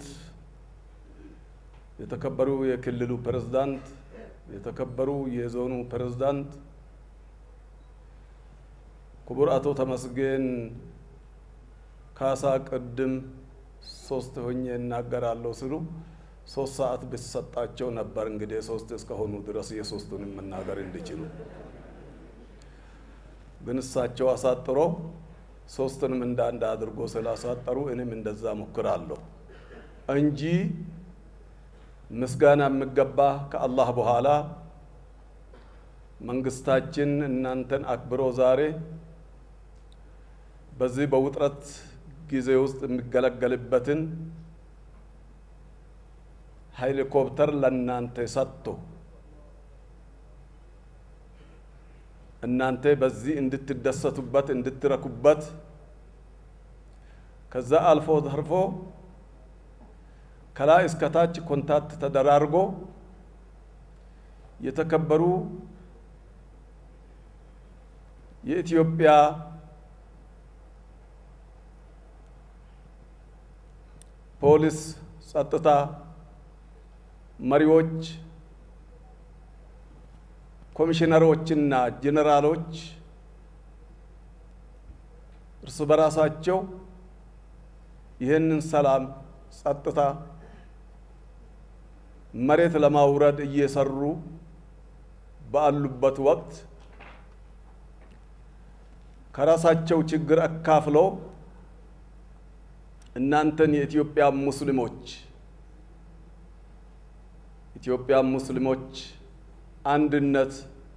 የተከበሩ የክልሉ ፕሬዝዳንት፣ የተከበሩ የዞኑ ፕሬዝዳንት ክቡር አቶ ተመስገን ካሳ ቅድም ሶስት ሆኜ እናገራለሁ ስሉ ሶስት ሰዓት ብሰጣቸው ነበር። እንግዲህ ሶስት እስከሆኑ ድረስ የሶስቱንም መናገር እንዲችሉ ግን እሳቸው አሳጥሮ ሶስቱንም እንደ አንድ አድርጎ ስላሳጠሩ እኔም እንደዛ ሞክራለሁ እንጂ ምስጋና የሚገባ ከአላህ በኋላ መንግስታችን እናንተን አክብሮ ዛሬ በዚህ በውጥረት ጊዜ ውስጥ የሚገለገልበትን ሄሊኮፕተር ለእናንተ ሰጥቶ እናንተ በዚህ እንድትደሰቱበት እንድትረኩበት ከዛ አልፎ ተርፎ ከላይ እስከ ታች ኮንታክት ተደራርጎ የተከበሩ የኢትዮጵያ ፖሊስ ጸጥታ መሪዎች፣ ኮሚሽነሮችና ጄኔራሎች እርስ በራሳቸው ይህንን ሰላም ጸጥታ መሬት ለማውረድ እየሰሩ ባሉበት ወቅት ከራሳቸው ችግር አካፍለው እናንተን የኢትዮጵያ ሙስሊሞች ኢትዮጵያ ሙስሊሞች አንድነት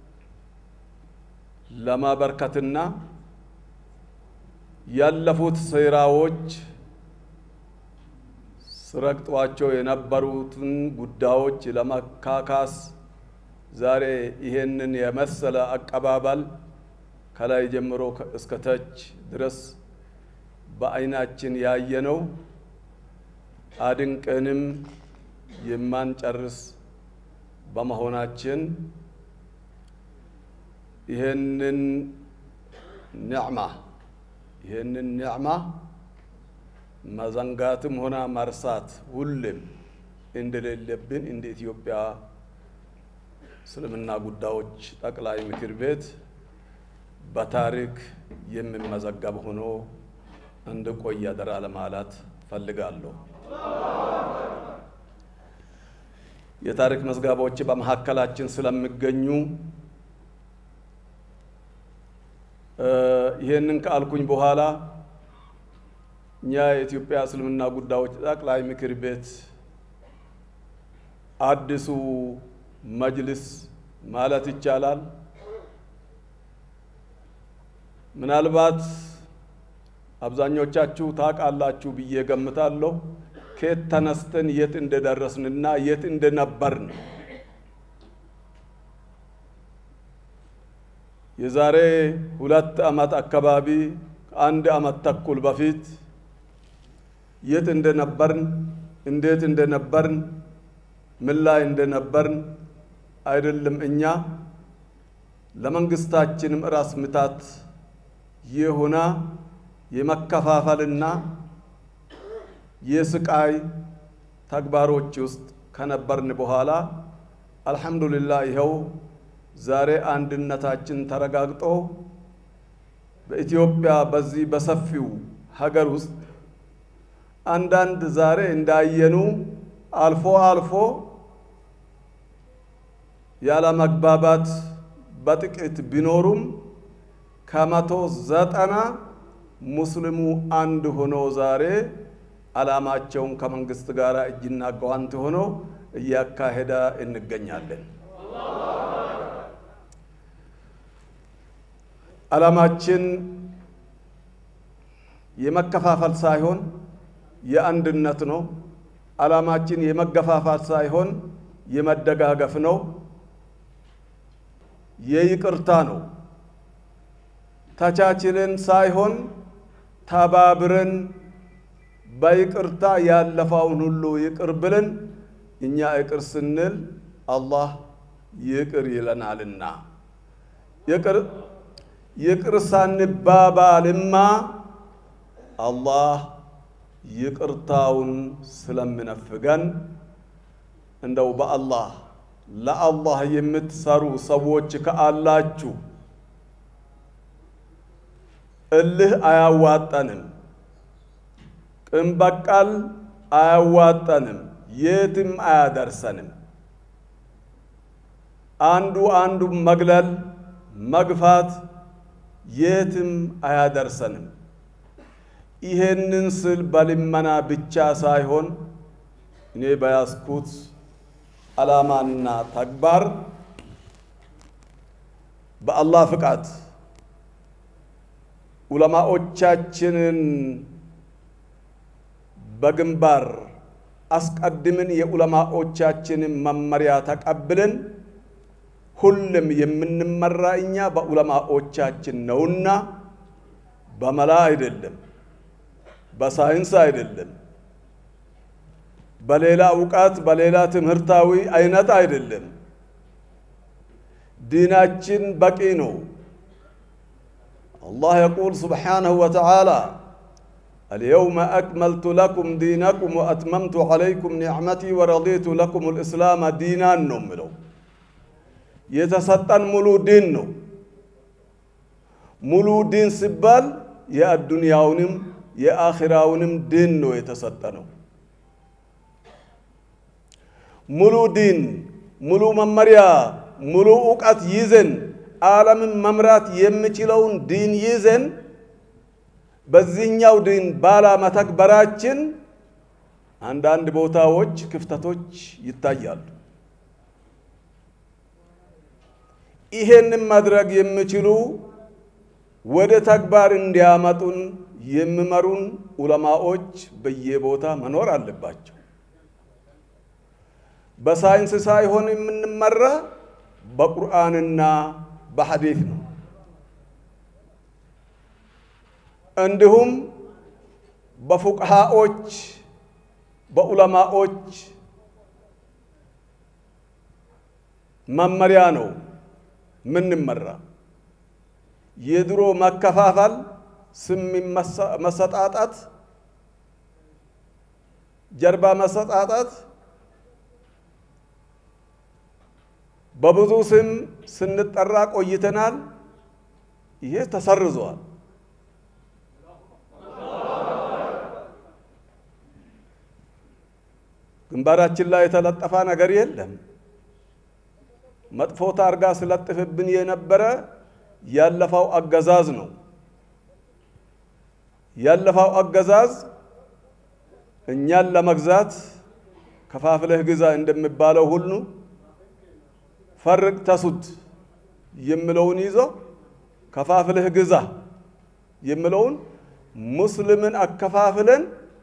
ለማበርከትና ያለፉት ሴራዎች ስረግጧቸው የነበሩትን ጉዳዮች ለመካካስ ዛሬ ይሄንን የመሰለ አቀባበል ከላይ ጀምሮ እስከ ታች ድረስ በዓይናችን ያየነው አድንቀንም የማንጨርስ በመሆናችን ይህንን ኒዕማ ይህንን ኒዕማ መዘንጋትም ሆነ መርሳት ሁሌም እንደሌለብን እንደ ኢትዮጵያ እስልምና ጉዳዮች ጠቅላይ ምክር ቤት በታሪክ የሚመዘገብ ሆኖ እንድቆይ አደራ ለማለት ፈልጋለሁ። የታሪክ መዝገቦች በመካከላችን ስለሚገኙ ይህንን ከአልኩኝ በኋላ እኛ የኢትዮጵያ እስልምና ጉዳዮች ጠቅላይ ምክር ቤት አዲሱ መጅልስ ማለት ይቻላል ምናልባት አብዛኞቻችሁ ታውቃላችሁ ብዬ ገምታለሁ። ከየት ተነስተን የት እንደደረስንና የት እንደነበርን የዛሬ ሁለት ዓመት አካባቢ ከአንድ ዓመት ተኩል በፊት የት እንደነበርን እንዴት እንደነበርን ምን ላይ እንደነበርን አይደለም እኛ ለመንግስታችንም ራስ ምታት የሆነ የመከፋፈልና የስቃይ ተግባሮች ውስጥ ከነበርን በኋላ አልሐምዱሊላህ ይኸው ዛሬ አንድነታችን ተረጋግጦ በኢትዮጵያ በዚህ በሰፊው ሀገር ውስጥ አንዳንድ ዛሬ እንዳየኑ አልፎ አልፎ ያለ መግባባት በጥቂት ቢኖሩም ከመቶ ዘጠና ሙስሊሙ አንድ ሆኖ ዛሬ ዓላማቸውን ከመንግስት ጋር እጅና ጓንት ሆኖ እያካሄደ እንገኛለን። ዓላማችን የመከፋፈል ሳይሆን የአንድነት ነው። ዓላማችን የመገፋፋት ሳይሆን የመደጋገፍ ነው፣ የይቅርታ ነው። ተቻችልን ሳይሆን ተባብረን በይቅርታ ያለፈውን ሁሉ ይቅር ብለን እኛ ይቅር ስንል አላህ ይቅር ይለናልና ይቅር ይቅር ሳንባባልማ አላህ ይቅርታውን ስለምነፍገን እንደው በአላህ ለአላህ የምትሰሩ ሰዎች ከአላችሁ እልህ አያዋጠንም፣ ቅን በቀል አያዋጠንም፣ የትም አያደርሰንም። አንዱ አንዱ መግለል መግፋት የትም አያደርሰንም። ይሄንን ስል በልመና ብቻ ሳይሆን እኔ በያዝኩት ዓላማና ተግባር በአላህ ፍቃድ ዑለማዎቻችንን በግንባር አስቀድምን የዑለማዎቻችንን መመሪያ ተቀብለን ሁሉም የምንመራ እኛ በዑለማዎቻችን ነውና በመላ አይደለም፣ በሳይንስ አይደለም፣ በሌላ እውቀት በሌላ ትምህርታዊ አይነት አይደለም። ዲናችን በቂ ነው። አላህ የቁል ስብሓነሁ ወተዓላ اليوم أكملت لكم دينكم وأتممت عليكم نعمتي ورضيت لكم الإسلام دينا ነው የሚለው የተሰጠን ሙሉ ዲን ነው። ሙሉ ዲን ሲባል የአዱንያውንም የአኺራውንም ዲን ነው የተሰጠ ነው። ሙሉ ዲን፣ ሙሉ መመሪያ፣ ሙሉ እውቀት ይዘን ዓለምን መምራት የሚችለውን ዲን ይዘን በዚህኛው ዲን ባላ መተግበራችን አንዳንድ ቦታዎች ክፍተቶች ይታያሉ። ይሄንን ማድረግ የሚችሉ ወደ ተግባር እንዲያመጡን የሚመሩን ዑለማዎች በየቦታ መኖር አለባቸው። በሳይንስ ሳይሆን የምንመራ በቁርአንና በሐዲት ነው። እንዲሁም በፉቅሃዎች በዑለማዎች መመሪያ ነው ምንመራ። የድሮ መከፋፈል፣ ስም መሰጣጣት፣ ጀርባ መሰጣጣት፣ በብዙ ስም ስንጠራ ቆይተናል። ይሄ ተሰርዟል። ግንባራችን ላይ የተለጠፈ ነገር የለም። መጥፎ ታርጋ ስለጥፍብን የነበረ ያለፈው አገዛዝ ነው። ያለፈው አገዛዝ እኛን ለመግዛት ከፋፍለህ ግዛ እንደሚባለው ሁሉ ፈርቅ ተሱድ የሚለውን ይዞ ከፋፍለህ ግዛ የሚለውን ሙስሊምን አከፋፍለን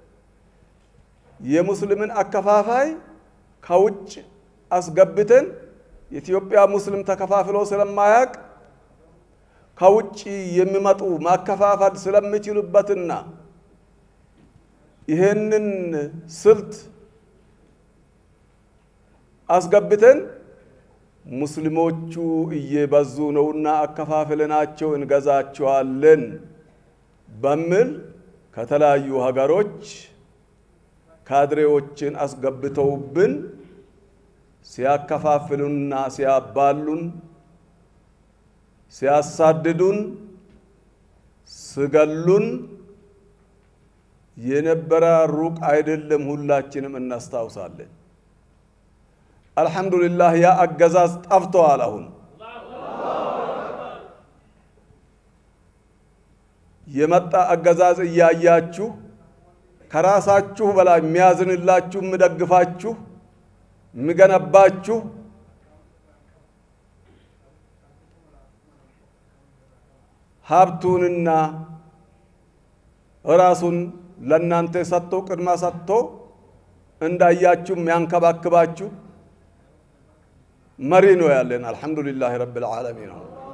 የሙስሊምን አከፋፋይ ከውጭ አስገብተን የኢትዮጵያ ሙስሊም ተከፋፍሎ ስለማያቅ ከውጭ የሚመጡ ማከፋፈል ስለሚችሉበትና ይሄንን ስልት አስገብተን ሙስሊሞቹ እየበዙ ነውና አከፋፍለናቸው እንገዛቸዋለን በሚል ከተለያዩ ሀገሮች ካድሬዎችን አስገብተውብን ሲያከፋፍሉንና ሲያባሉን ሲያሳድዱን ስገሉን የነበረ ሩቅ አይደለም። ሁላችንም እናስታውሳለን። አልሐምዱሊላህ ያ አገዛዝ ጠፍተዋል። አሁን የመጣ አገዛዝ እያያችሁ ከራሳችሁ በላይ የሚያዝንላችሁ፣ የሚደግፋችሁ፣ የሚገነባችሁ ሀብቱንና ራሱን ለእናንተ ሰጥቶ ቅድማ ሰጥቶ እንዳያችሁ የሚያንከባክባችሁ መሪ ነው ያለን። አልሐምዱሊላህ ረብል ዓለሚን።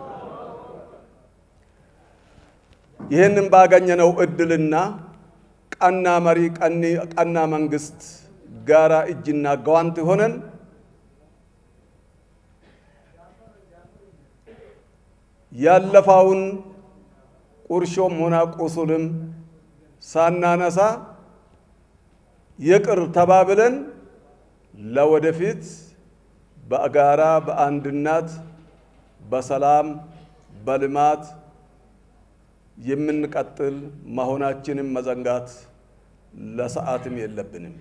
ይህንን ባገኘነው እድልና ቀና መሪ ቀና መንግስት ጋራ እጅና ጓንት ሆነን ያለፈውን ቁርሾም ሆነ ቁስልም ሳናነሳ ይቅር ተባብለን ለወደፊት በጋራ በአንድነት በሰላም በልማት የምንቀጥል መሆናችንን መዘንጋት ለሰዓትም የለብንም።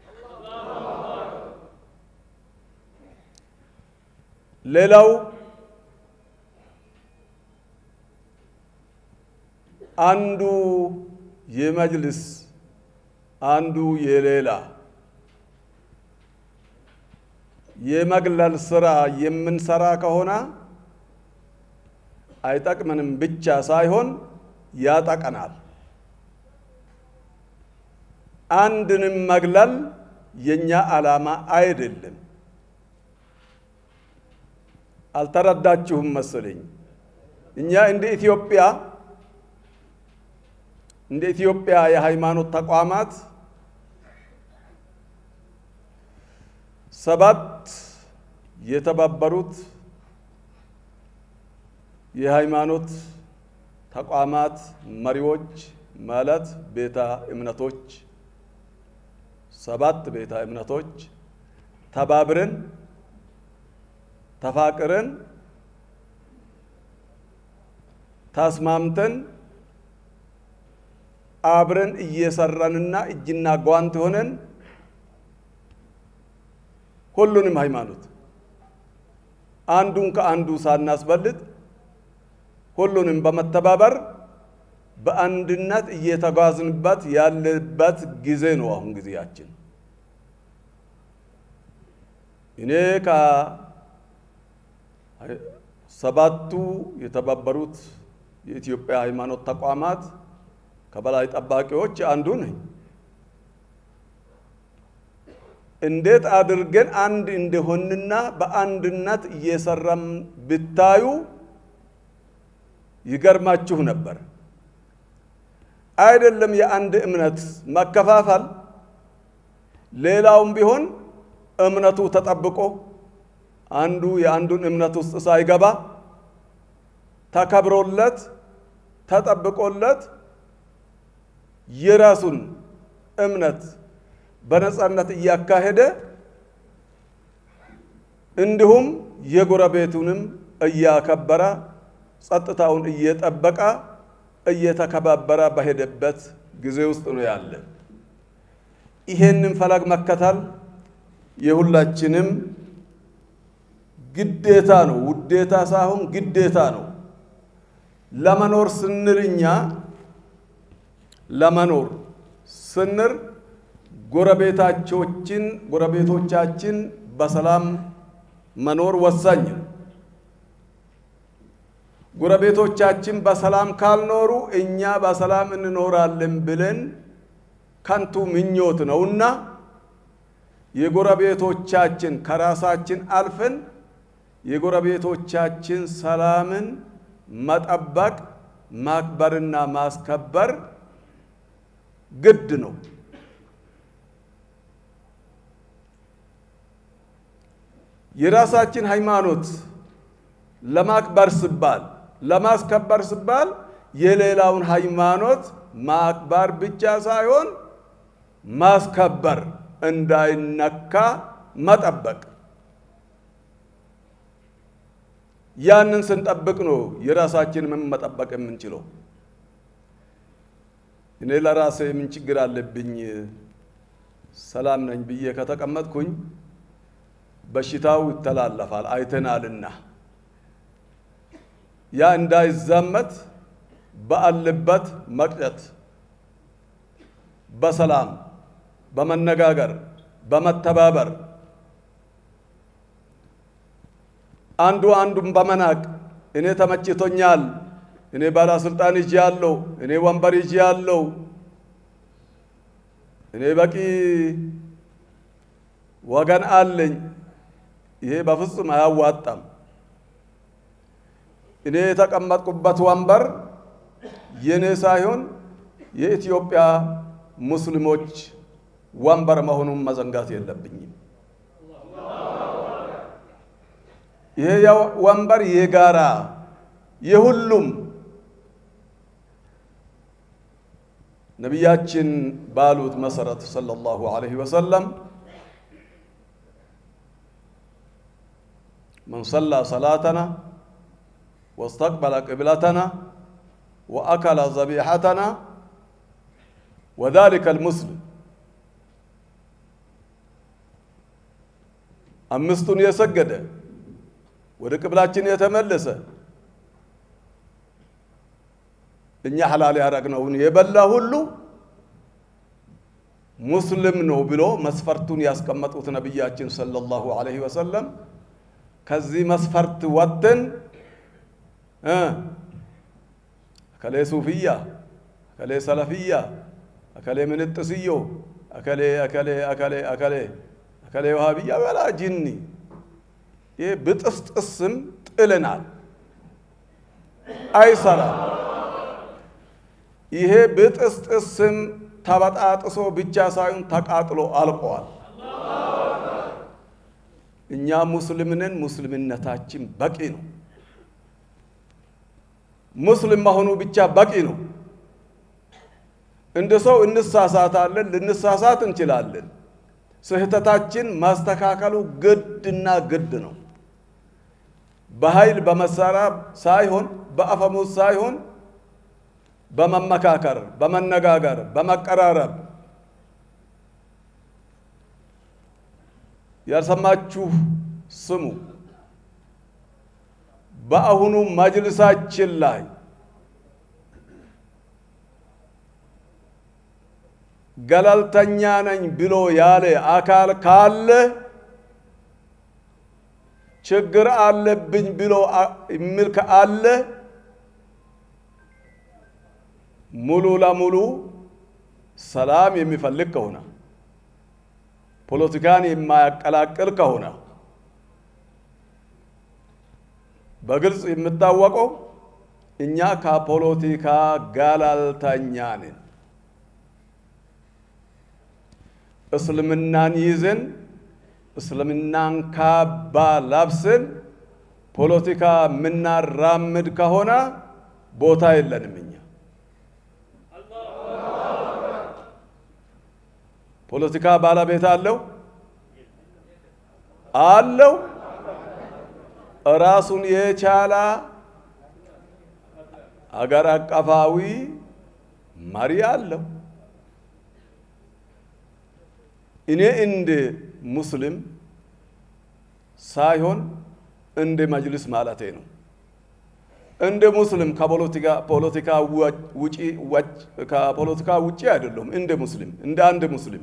ሌላው አንዱ የመጅልስ አንዱ የሌላ የመግለል ስራ የምንሰራ ከሆነ አይጠቅምንም ብቻ ሳይሆን ያጠቀናል። አንድንም መግለል የኛ ዓላማ አይደለም። አልተረዳችሁም መሰለኝ። እኛ እንደ ኢትዮጵያ እንደ ኢትዮጵያ የሃይማኖት ተቋማት ሰባት የተባበሩት የሃይማኖት ተቋማት መሪዎች ማለት ቤተ እምነቶች ሰባት ቤተ እምነቶች ተባብረን ተፋቅረን ተስማምተን አብረን እየሰራንና እጅና ጓንት ሆነን ሁሉንም ሃይማኖት አንዱን ከአንዱ ሳናስበልጥ ሁሉንም በመተባበር በአንድነት እየተጓዝንበት ያለበት ጊዜ ነው። አሁን ጊዜያችን እኔ ከሰባቱ የተባበሩት የኢትዮጵያ ሃይማኖት ተቋማት ከበላይ ጠባቂዎች አንዱ ነኝ። እንዴት አድርገን አንድ እንደሆንና በአንድነት እየሰራም ብታዩ ይገርማችሁ ነበር። አይደለም የአንድ እምነት መከፋፈል፣ ሌላውም ቢሆን እምነቱ ተጠብቆ አንዱ የአንዱን እምነት ውስጥ ሳይገባ ተከብሮለት ተጠብቆለት የራሱን እምነት በነጻነት እያካሄደ እንዲሁም የጎረቤቱንም እያከበረ ጸጥታውን እየጠበቀ እየተከባበረ በሄደበት ጊዜ ውስጥ ነው ያለ። ይሄንን ፈለግ መከተል የሁላችንም ግዴታ ነው። ውዴታ ሳይሆን ግዴታ ነው። ለመኖር ስንል እኛ ለመኖር ስንር ጎረቤታቾችን ጎረቤቶቻችን በሰላም መኖር ወሳኝ ነው። ጎረቤቶቻችን በሰላም ካልኖሩ እኛ በሰላም እንኖራለን ብለን ከንቱ ምኞት ነውና የጎረቤቶቻችን ከራሳችን አልፈን የጎረቤቶቻችን ሰላምን መጠበቅ ማክበርና ማስከበር ግድ ነው። የራሳችን ሃይማኖት ለማክበር ሲባል ለማስከበር ሲባል የሌላውን ሃይማኖት ማክበር ብቻ ሳይሆን ማስከበር እንዳይነካ መጠበቅ። ያንን ስንጠብቅ ነው የራሳችንን መጠበቅ የምንችለው። እኔ ለራሴ ምን ችግር አለብኝ ሰላም ነኝ ብዬ ከተቀመጥኩኝ በሽታው ይተላለፋል አይተናልና፣ ያ እንዳይዛመት ባለበት መቅጨት፣ በሰላም በመነጋገር በመተባበር አንዱ አንዱን በመናቅ እኔ ተመችቶኛል፣ እኔ ባለስልጣን ይዤ ያለው፣ እኔ ወንበር ይዤ ያለው፣ እኔ በቂ ወገን አለኝ። ይሄ በፍጹም አያዋጣም። እኔ የተቀመጥኩበት ወንበር የኔ ሳይሆን የኢትዮጵያ ሙስሊሞች ወንበር መሆኑን መዘንጋት የለብኝም። ይሄ ወንበር የጋራ የሁሉም ነቢያችን ባሉት መሰረት ሰለላሁ ዐለይሂ ወሰለም من صلى صلاتنا واستقبل قبلتنا وأكل ذبيحتنا وذلك المسلم አምስቱን የሰገደ ወደ ቅብላችን የተመለሰ እኛ ሐላል ያደረግነውን የበላ ሁሉ ሙስሊም ነው ብሎ መስፈርቱን ያስቀመጡት ነቢያችን ሰለላሁ ዐለይሂ ወሰለም ከዚህ መስፈርት ወጥተን እከሌ ሱፍያ፣ እከሌ ሰለፍያ፣ እከሌ ምንጥስዮ፣ እከሌ እከሌ እከሌ እከሌ እከሌ ውሃብያ በላ ጅኒ ይህ ብጥስጥስም ጥልናል፣ አይሰራም። ይሄ ብጥስጥስም ተበጣጥሶ ብቻ ሳይሆን ተቃጥሎ አልቀዋል። እኛ ሙስሊምንን ሙስሊምነታችን በቂ ነው። ሙስሊም መሆኑ ብቻ በቂ ነው። እንደ ሰው እንሳሳታለን፣ ልንሳሳት እንችላለን። ስህተታችን ማስተካከሉ ግድና ግድ ነው። በኃይል በመሳሪያ ሳይሆን በአፈሙዝ ሳይሆን በመመካከር፣ በመነጋገር፣ በመቀራረብ ያልሰማችሁ ስሙ። በአሁኑ መጅልሳችን ላይ ገለልተኛ ነኝ ብሎ ያለ አካል ካለ ችግር አለብኝ ብሎ የሚል ካለ ሙሉ ለሙሉ ሰላም የሚፈልግ ከሆነ ፖለቲካን የማያቀላቅል ከሆነ በግልጽ የሚታወቀው እኛ ከፖለቲካ ገለልተኛ ነን። እስልምናን ይዘን እስልምናን ካባ ለብሰን ፖለቲካ የምናራምድ ከሆነ ቦታ የለንም። እኛ ፖለቲካ ባለቤት አለው አለው ራሱን የቻለ አገር አቀፋዊ መሪ አለው። እኔ እንደ ሙስሊም ሳይሆን እንደ መጅልስ ማለቴ ነው። እንደ ሙስሊም ከፖለቲካ ፖለቲካ ውጪ ከፖለቲካ ውጪ አይደለም። እንደ ሙስሊም እንደ አንድ ሙስሊም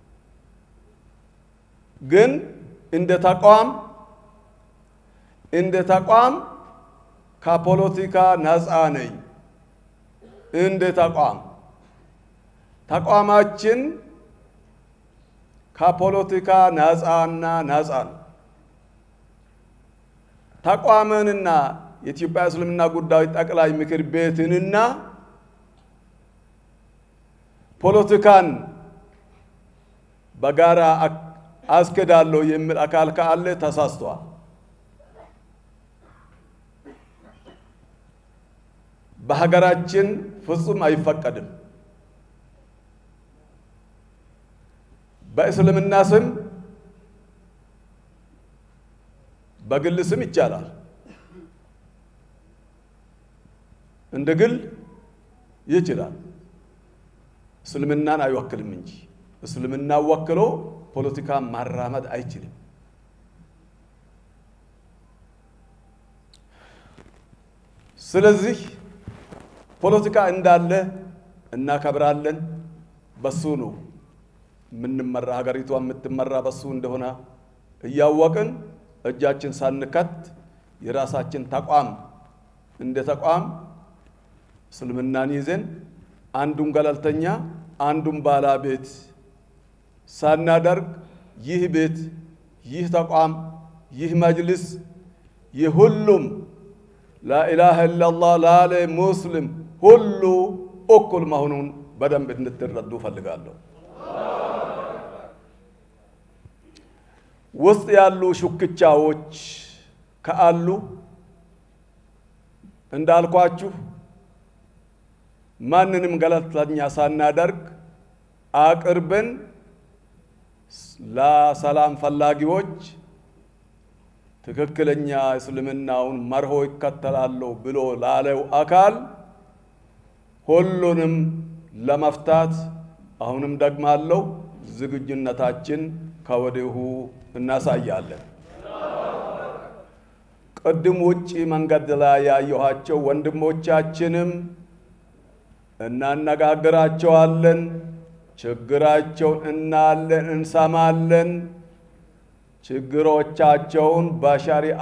ግን እንደ ተቋም እንደ ተቋም ከፖለቲካ ነፃ ነኝ። እንደ ተቋም ተቋማችን ከፖለቲካ ነፃና ነፃ ነው። ተቋምንና የኢትዮጵያ እስልምና ጉዳዮች ጠቅላይ ምክር ቤትንና ፖለቲካን በጋራ አስኬዳለሁ የሚል አካል ካለ ተሳስቷል። በሀገራችን ፍጹም አይፈቀድም። በእስልምና ስም በግል ስም ይቻላል። እንደ ግል ይችላል። እስልምናን አይወክልም እንጂ እስልምና ወክሎ ፖለቲካ ማራመድ አይችልም። ስለዚህ ፖለቲካ እንዳለ እናከብራለን። በሱ ነው የምንመራ፣ ሀገሪቷ የምትመራ በሱ እንደሆነ እያወቅን እጃችን ሳንከት የራሳችን ተቋም እንደ ተቋም እስልምናን ይዘን አንዱን ገለልተኛ አንዱን ባለቤት ሳናደርግ ይህ ቤት፣ ይህ ተቋም፣ ይህ መጅልስ የሁሉም ላኢላሃ ኢላላህ ላለ ሙስሊም ሁሉ እኩል መሆኑን በደንብ እንድትረዱ ፈልጋለሁ። ውስጥ ያሉ ሹክቻዎች ከአሉ እንዳልኳችሁ ማንንም ገለልተኛ ሳናደርግ አቅርበን ለሰላም ፈላጊዎች ትክክለኛ እስልምናውን መርሆ ይከተላለሁ ብሎ ላለው አካል ሁሉንም ለመፍታት አሁንም ደግማለሁ ዝግጁነታችን ከወዲሁ እናሳያለን። ቅድም ውጪ መንገድ ላይ ያየኋቸው ወንድሞቻችንም እናነጋግራቸዋለን። ችግራቸውን እናለን፣ እንሰማለን። ችግሮቻቸውን በሸሪአ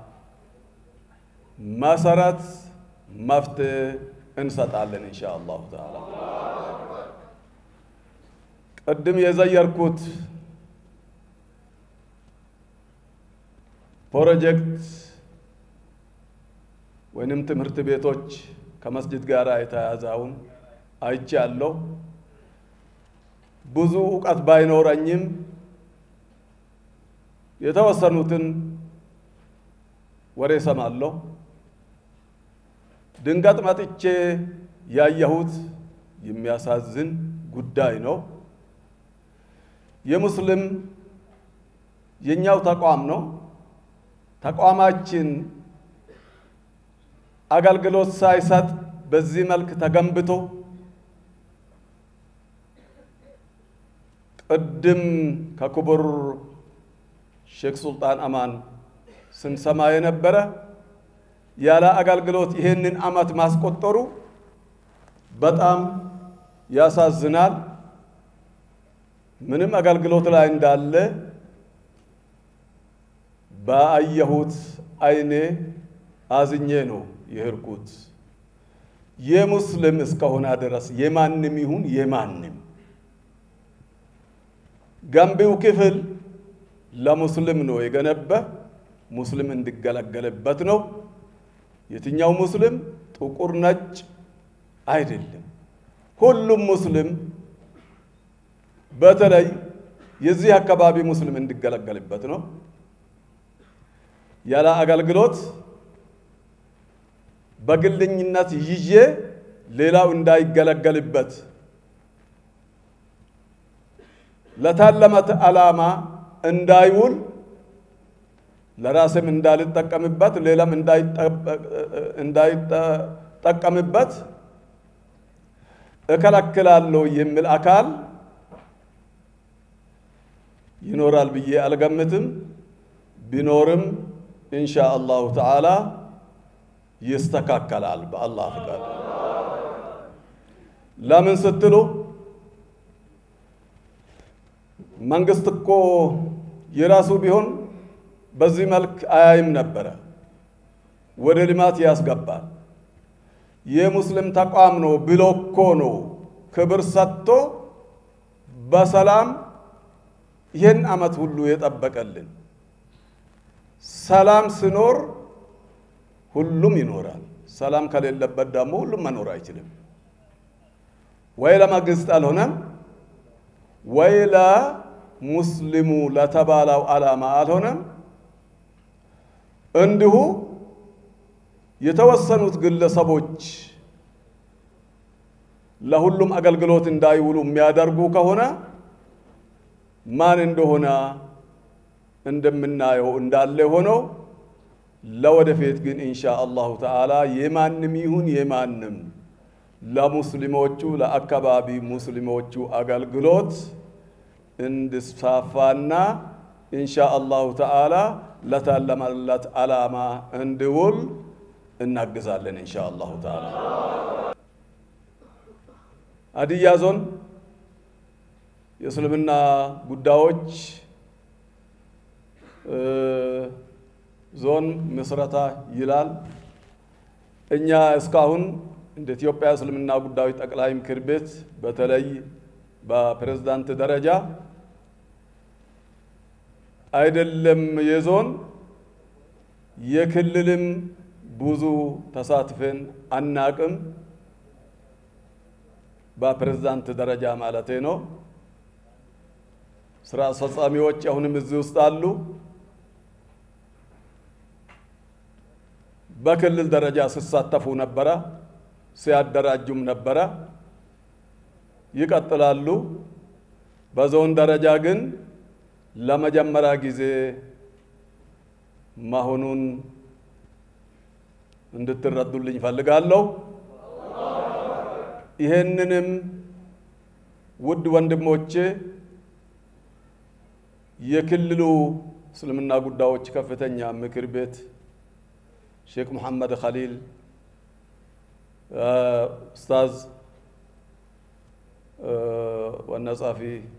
መሰረት መፍትሄ እንሰጣለን ኢንሻ አላሁ ተዓላ። ቅድም የዘየርኩት ፕሮጀክት ወይንም ትምህርት ቤቶች ከመስጅድ ጋር የተያዘውን አይቻለሁ። ብዙ እውቀት ባይኖረኝም የተወሰኑትን ወሬ ሰማለሁ። ድንገት መጥቼ ያየሁት የሚያሳዝን ጉዳይ ነው። የሙስሊም የኛው ተቋም ነው። ተቋማችን አገልግሎት ሳይሰጥ በዚህ መልክ ተገንብቶ ቅድም ከክቡር ሼክ ሱልጣን አማን ስንሰማ የነበረ ያለ አገልግሎት ይሄንን ዓመት ማስቆጠሩ በጣም ያሳዝናል። ምንም አገልግሎት ላይ እንዳለ ባየሁት አይኔ አዝኜ ነው የሄድኩት። የሙስሊም እስከሆነ ድረስ የማንም ይሁን የማንም ገንቢው ክፍል ለሙስሊም ነው የገነባ ሙስሊም እንዲገለገልበት ነው። የትኛው ሙስሊም ጥቁር ነጭ አይደለም። ሁሉም ሙስሊም በተለይ የዚህ አካባቢ ሙስሊም እንዲገለገልበት ነው። ያለ አገልግሎት በግልኝነት ይዤ ሌላው እንዳይገለገልበት ለታለመት ዓላማ እንዳይውል ለራስም እንዳልጠቀምበት ሌላም እንዳይጠቀምበት እከለክላለሁ የሚል አካል ይኖራል ብዬ አልገምትም። ቢኖርም ኢንሻ አላሁ ተዓላ ይስተካከላል በአላህ ፍቃድ። ለምን ስትሉ መንግስት እኮ የራሱ ቢሆን በዚህ መልክ አያይም ነበረ። ወደ ልማት ያስገባል። የሙስሊም ተቋም ነው ብሎ እኮ ነው ክብር ሰጥቶ በሰላም ይህን ዓመት ሁሉ የጠበቀልን። ሰላም ስኖር ሁሉም ይኖራል። ሰላም ከሌለበት ደግሞ ሁሉም መኖር አይችልም። ወይ ለመንግስት አልሆነም፣ ወይ ለሙስሊሙ ለተባለው ዓላማ አልሆነም። እንዲሁ የተወሰኑት ግለሰቦች ለሁሉም አገልግሎት እንዳይውሉ የሚያደርጉ ከሆነ ማን እንደሆነ እንደምናየው እንዳለ ሆነው ለወደፊት ግን ኢንሻ አላሁ ተዓላ የማንም ይሁን የማንም ለሙስሊሞቹ ለአካባቢ ሙስሊሞቹ አገልግሎት እንድስፋፋና ኢንሻ አላሁ ተዓላ ለታለመለት ዓላማ እንዲውል እናግዛለን ኢንሻ አላሁ ተዓላ። ሀዲያ ዞን የእስልምና ጉዳዮች ዞን ምስረታ ይላል። እኛ እስካሁን እንደ ኢትዮጵያ እስልምና ጉዳዮች ጠቅላይ ምክር ቤት በተለይ በፕሬዝዳንት ደረጃ አይደለም የዞን የክልልም ብዙ ተሳትፈን አናቅም። በፕሬዝዳንት ደረጃ ማለቴ ነው። ስራ አስፈጻሚዎች አሁንም እዚህ ውስጥ አሉ። በክልል ደረጃ ሲሳተፉ ነበረ፣ ሲያደራጁም ነበረ፣ ይቀጥላሉ። በዞን ደረጃ ግን ለመጀመሪያ ጊዜ መሆኑን እንድትረዱልኝ ፈልጋለሁ። ይሄንንም ውድ ወንድሞቼ የክልሉ እስልምና ጉዳዮች ከፍተኛ ምክር ቤት ሼክ ሙሐመድ ኸሊል ኡስታዝ ዋና ጸሐፊ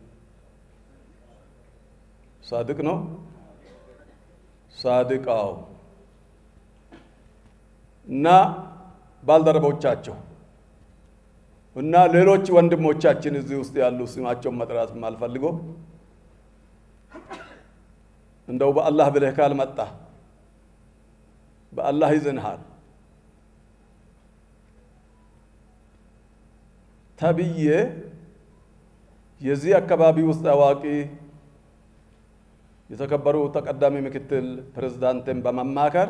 ሳድቅ ነው ሳድቃው እና ባልደረቦቻቸው እና ሌሎች ወንድሞቻችን እዚህ ውስጥ ያሉ ስማቸውን መጥራት የማልፈልገው እንደው በአላህ ብለህ ካልመጣ በአላህ ይዝንሃል ተብዬ የዚህ አካባቢ ውስጥ አዋቂ የተከበሩ ተቀዳሚ ምክትል ፕሬዝዳንትን በመማከር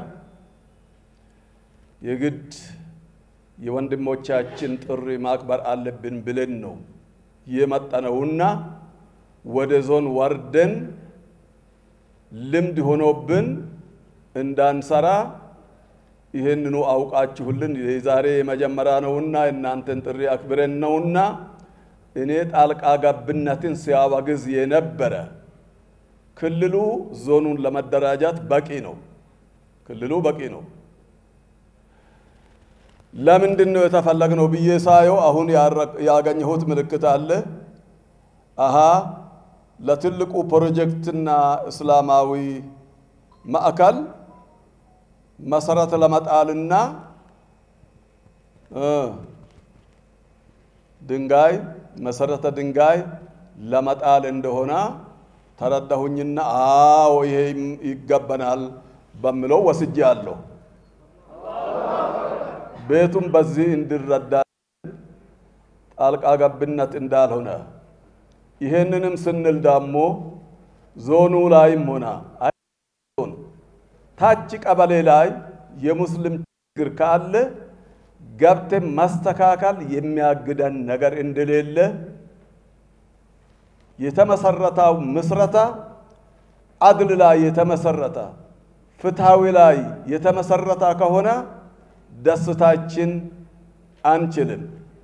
የግድ የወንድሞቻችን ጥሪ ማክበር አለብን ብለን ነው የመጠነውና ወደ ዞን ወርደን ልምድ ሆኖብን እንዳንሰራ ይህንኑ አውቃችሁልን የዛሬ የመጀመሪያ ነውና እናንተን ጥሪ አክብረን ነውና እኔ ጣልቃ ገብነትን ሲያወግዝ የነበረ ክልሉ ዞኑን ለመደራጃት በቂ ነው። ክልሉ በቂ ነው። ለምንድን ነው የተፈለግነው ብዬ ሳየው አሁን ያገኘሁት ምልክት አለ። አሃ ለትልቁ ፕሮጀክትና እስላማዊ ማዕከል መሰረት ለመጣልና ድንጋይ መሰረተ ድንጋይ ለመጣል እንደሆነ ተረዳሁኝና አዎ ይሄ ይገባናል በምለው ወስጄ አለሁ። ቤቱም በዚህ እንዲረዳ ጣልቃ ገብነት እንዳልሆነ ይሄንንም ስንል ደግሞ ዞኑ ላይም ሆነ ታች ቀበሌ ላይ የሙስሊም ችግር ካለ ገብተን ማስተካከል የሚያግደን ነገር እንደሌለ የተመሰረተው ምስረታ አድል ላይ የተመሰረተ ፍትሃዊ ላይ የተመሰረተ ከሆነ ደስታችን አንችልም።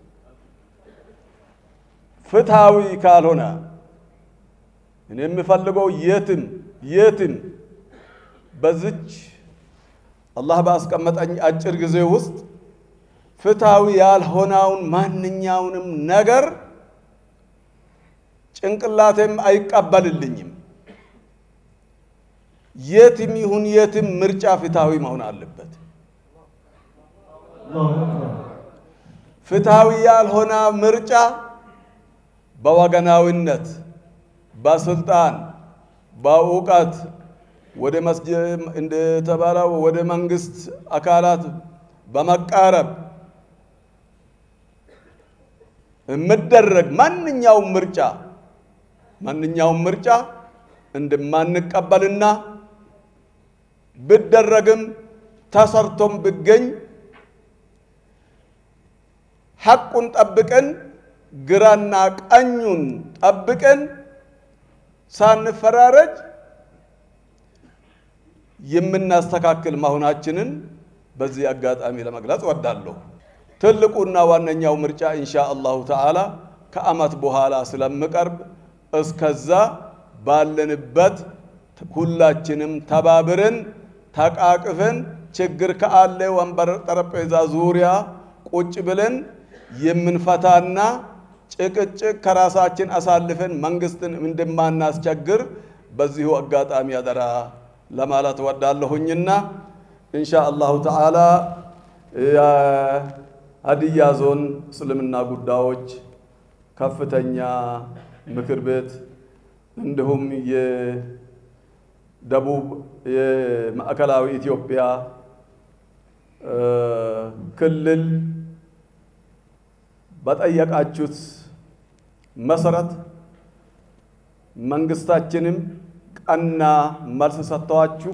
ፍትሃዊ ካልሆነ እኔ የምፈልገው የትም የትም በዚች አላህ ባስቀመጠኝ አጭር ጊዜ ውስጥ ፍትሃዊ ያልሆነውን ማንኛውንም ነገር ጭንቅላቴም አይቀበልልኝም። የትም ይሁን የትም ምርጫ ፍትሃዊ መሆን አለበት። ፍትሃዊ ያልሆነ ምርጫ በወገናዊነት፣ በስልጣን፣ በእውቀት፣ ወደ መስጅድ እንደተባለው ወደ መንግስት አካላት በመቃረብ የምደረግ ማንኛውም ምርጫ ማንኛውም ምርጫ እንደማንቀበልና ብደረግም ተሰርቶም ብገኝ ሐቁን ጠብቀን ግራና ቀኙን ጠብቀን ሳንፈራረጅ የምናስተካክል መሆናችንን በዚህ አጋጣሚ ለመግለጽ ወዳለሁ። ትልቁና ዋነኛው ምርጫ ኢንሻ አላሁ ተዓላ ከዓመት በኋላ ስለምቀርብ እስከዛ ባለንበት ሁላችንም ተባብረን ተቃቅፈን ችግር ከአለ ወንበር ጠረጴዛ ዙሪያ ቁጭ ብለን የምንፈታና ጭቅጭቅ ከራሳችን አሳልፈን መንግስትን እንደማናስቸግር በዚሁ አጋጣሚ አደራ ለማለት ወዳለሁኝና ኢንሻ አላሁ ተዓላ የሀዲያ ዞን እስልምና ጉዳዮች ከፍተኛ ምክር ቤት እንዲሁም የደቡብ የማዕከላዊ ኢትዮጵያ ክልል በጠየቃችሁት መሰረት መንግስታችንም ቀና መልስ ሰጥተዋችሁ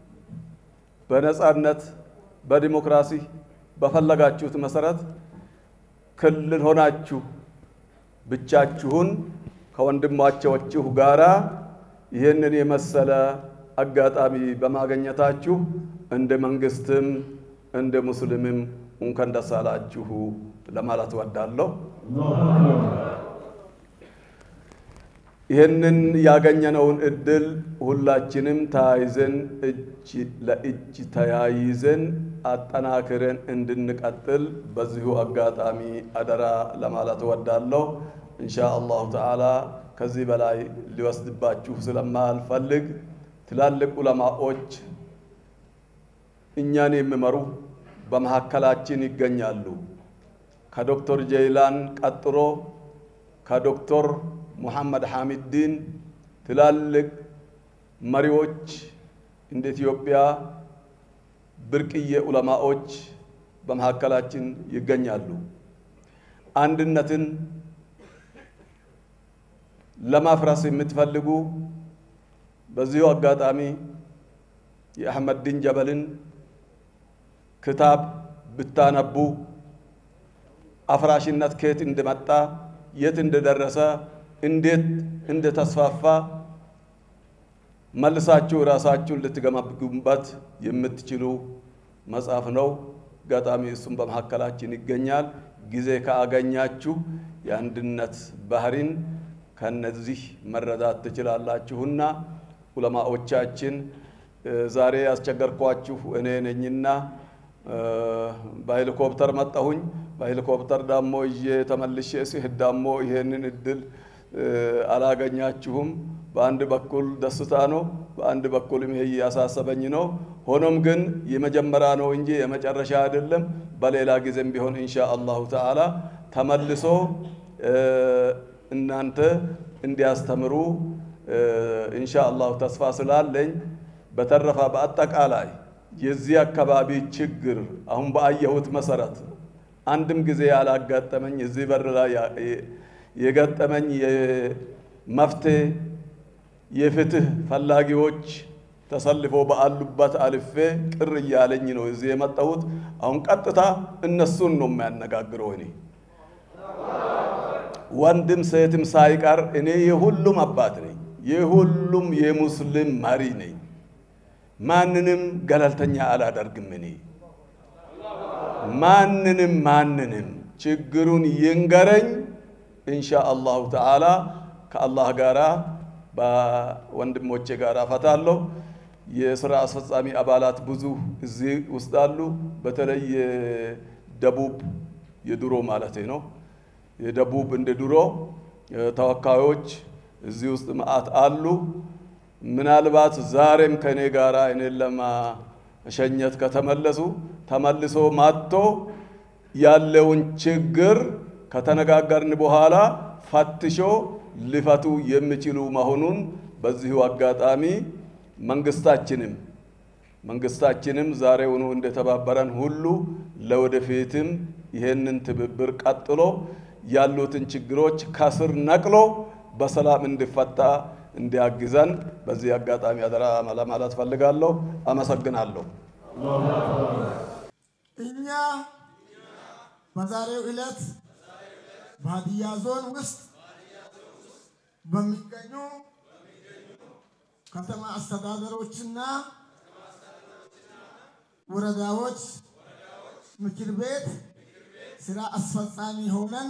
በነጻነት በዲሞክራሲ በፈለጋችሁት መሰረት ክልል ሆናችሁ ብቻችሁን ከወንድሞቻችሁ ጋራ ይህንን የመሰለ አጋጣሚ በማግኘታችሁ እንደ መንግስትም እንደ ሙስሊምም እንኳን ደስ አላችሁ ለማለት እወዳለሁ። ይህንን ያገኘነውን እድል ሁላችንም ተያይዘን እጅ ለእጅ ተያይዘን አጠናክረን እንድንቀጥል በዚሁ አጋጣሚ አደራ ለማለት እወዳለሁ። ኢንሻ አላሁ ተዓላ ከዚህ በላይ ሊወስድባችሁ ስለማልፈልግ ትላልቅ ዑለማዎች እኛን የሚመሩ በመካከላችን ይገኛሉ። ከዶክተር ጀይላን ቀጥሎ ከዶክተር ሙሐመድ ሐሚድዲን ትላልቅ መሪዎች እንደ ኢትዮጵያ ብርቅዬ ዑለማዎች በመካከላችን ይገኛሉ። አንድነትን ለማፍረስ የምትፈልጉ በዚሁ አጋጣሚ የአሕመድ ዲን ጀበልን ክታብ ብታነቡ አፍራሽነት ከየት እንደመጣ የት እንደደረሰ እንዴት እንደተስፋፋ መልሳችሁ ራሳችሁን ልትገመግሙበት የምትችሉ መጽሐፍ ነው። አጋጣሚ እሱም በመካከላችን ይገኛል። ጊዜ ካገኛችሁ የአንድነት ባህሪን ከነዚህ መረዳት ትችላላችሁና ዑለማዎቻችን ዛሬ ያስቸገርኳችሁ እኔ ነኝና በሄሊኮፕተር መጣሁኝ። በሄሊኮፕተር ዳሞ ይዤ ተመልሼ ሲሄድ ዳሞ ይሄንን እድል አላገኛችሁም። በአንድ በኩል ደስታ ነው፣ በአንድ በኩልም ይሄ እያሳሰበኝ ነው። ሆኖም ግን የመጀመሪያ ነው እንጂ የመጨረሻ አይደለም። በሌላ ጊዜም ቢሆን ኢንሻ አላሁ ተዓላ ተመልሶ እናንተ እንዲያስተምሩ ኢንሻ አላሁ ተስፋ ስላለኝ በተረፈ በአጠቃላይ የዚህ አካባቢ ችግር አሁን በአየሁት መሰረት አንድም ጊዜ ያላጋጠመኝ እዚህ በር ላይ የገጠመኝ የመፍትሄ የፍትህ ፈላጊዎች ተሰልፎ ባሉበት አልፌ ቅር እያለኝ ነው እዚህ የመጣሁት። አሁን ቀጥታ እነሱን ነው የሚያነጋግረው። እኔ ወንድም ሴትም ሳይቀር እኔ የሁሉም አባት ነኝ፣ የሁሉም የሙስሊም መሪ ነኝ። ማንንም ገለልተኛ አላደርግም። እኔ ማንንም ማንንም ችግሩን ይንገረኝ፣ ኢንሻ አላሁ ተዓላ ከአላህ ጋራ በወንድሞቼ ጋር እፈታለሁ። የስራ አስፈጻሚ አባላት ብዙ እዚህ ውስጥ አሉ። በተለይ የደቡብ የድሮ ማለት ነው የደቡብ እንደ ድሮ ተወካዮች እዚህ ውስጥ መዓት አሉ። ምናልባት ዛሬም ከእኔ ጋር እኔን ለማሸኘት ከተመለሱ ተመልሶ ማጥቶ ያለውን ችግር ከተነጋገርን በኋላ ፈትሾ ሊፈቱ የሚችሉ መሆኑን በዚሁ አጋጣሚ መንግስታችንም መንግስታችንም ዛሬውኑ እንደተባበረን ሁሉ ለወደፊትም ይህንን ትብብር ቀጥሎ ያሉትን ችግሮች ከስር ነቅሎ በሰላም እንዲፈታ እንዲያግዘን በዚህ አጋጣሚ አደራ ለማለት ፈልጋለሁ። አመሰግናለሁ። እኛ በዛሬው ዕለት በሀዲያ ዞን ውስጥ በሚገኙ ከተማ አስተዳደሮችና ወረዳዎች ምክር ቤት ስራ አስፈጻሚ ሆነን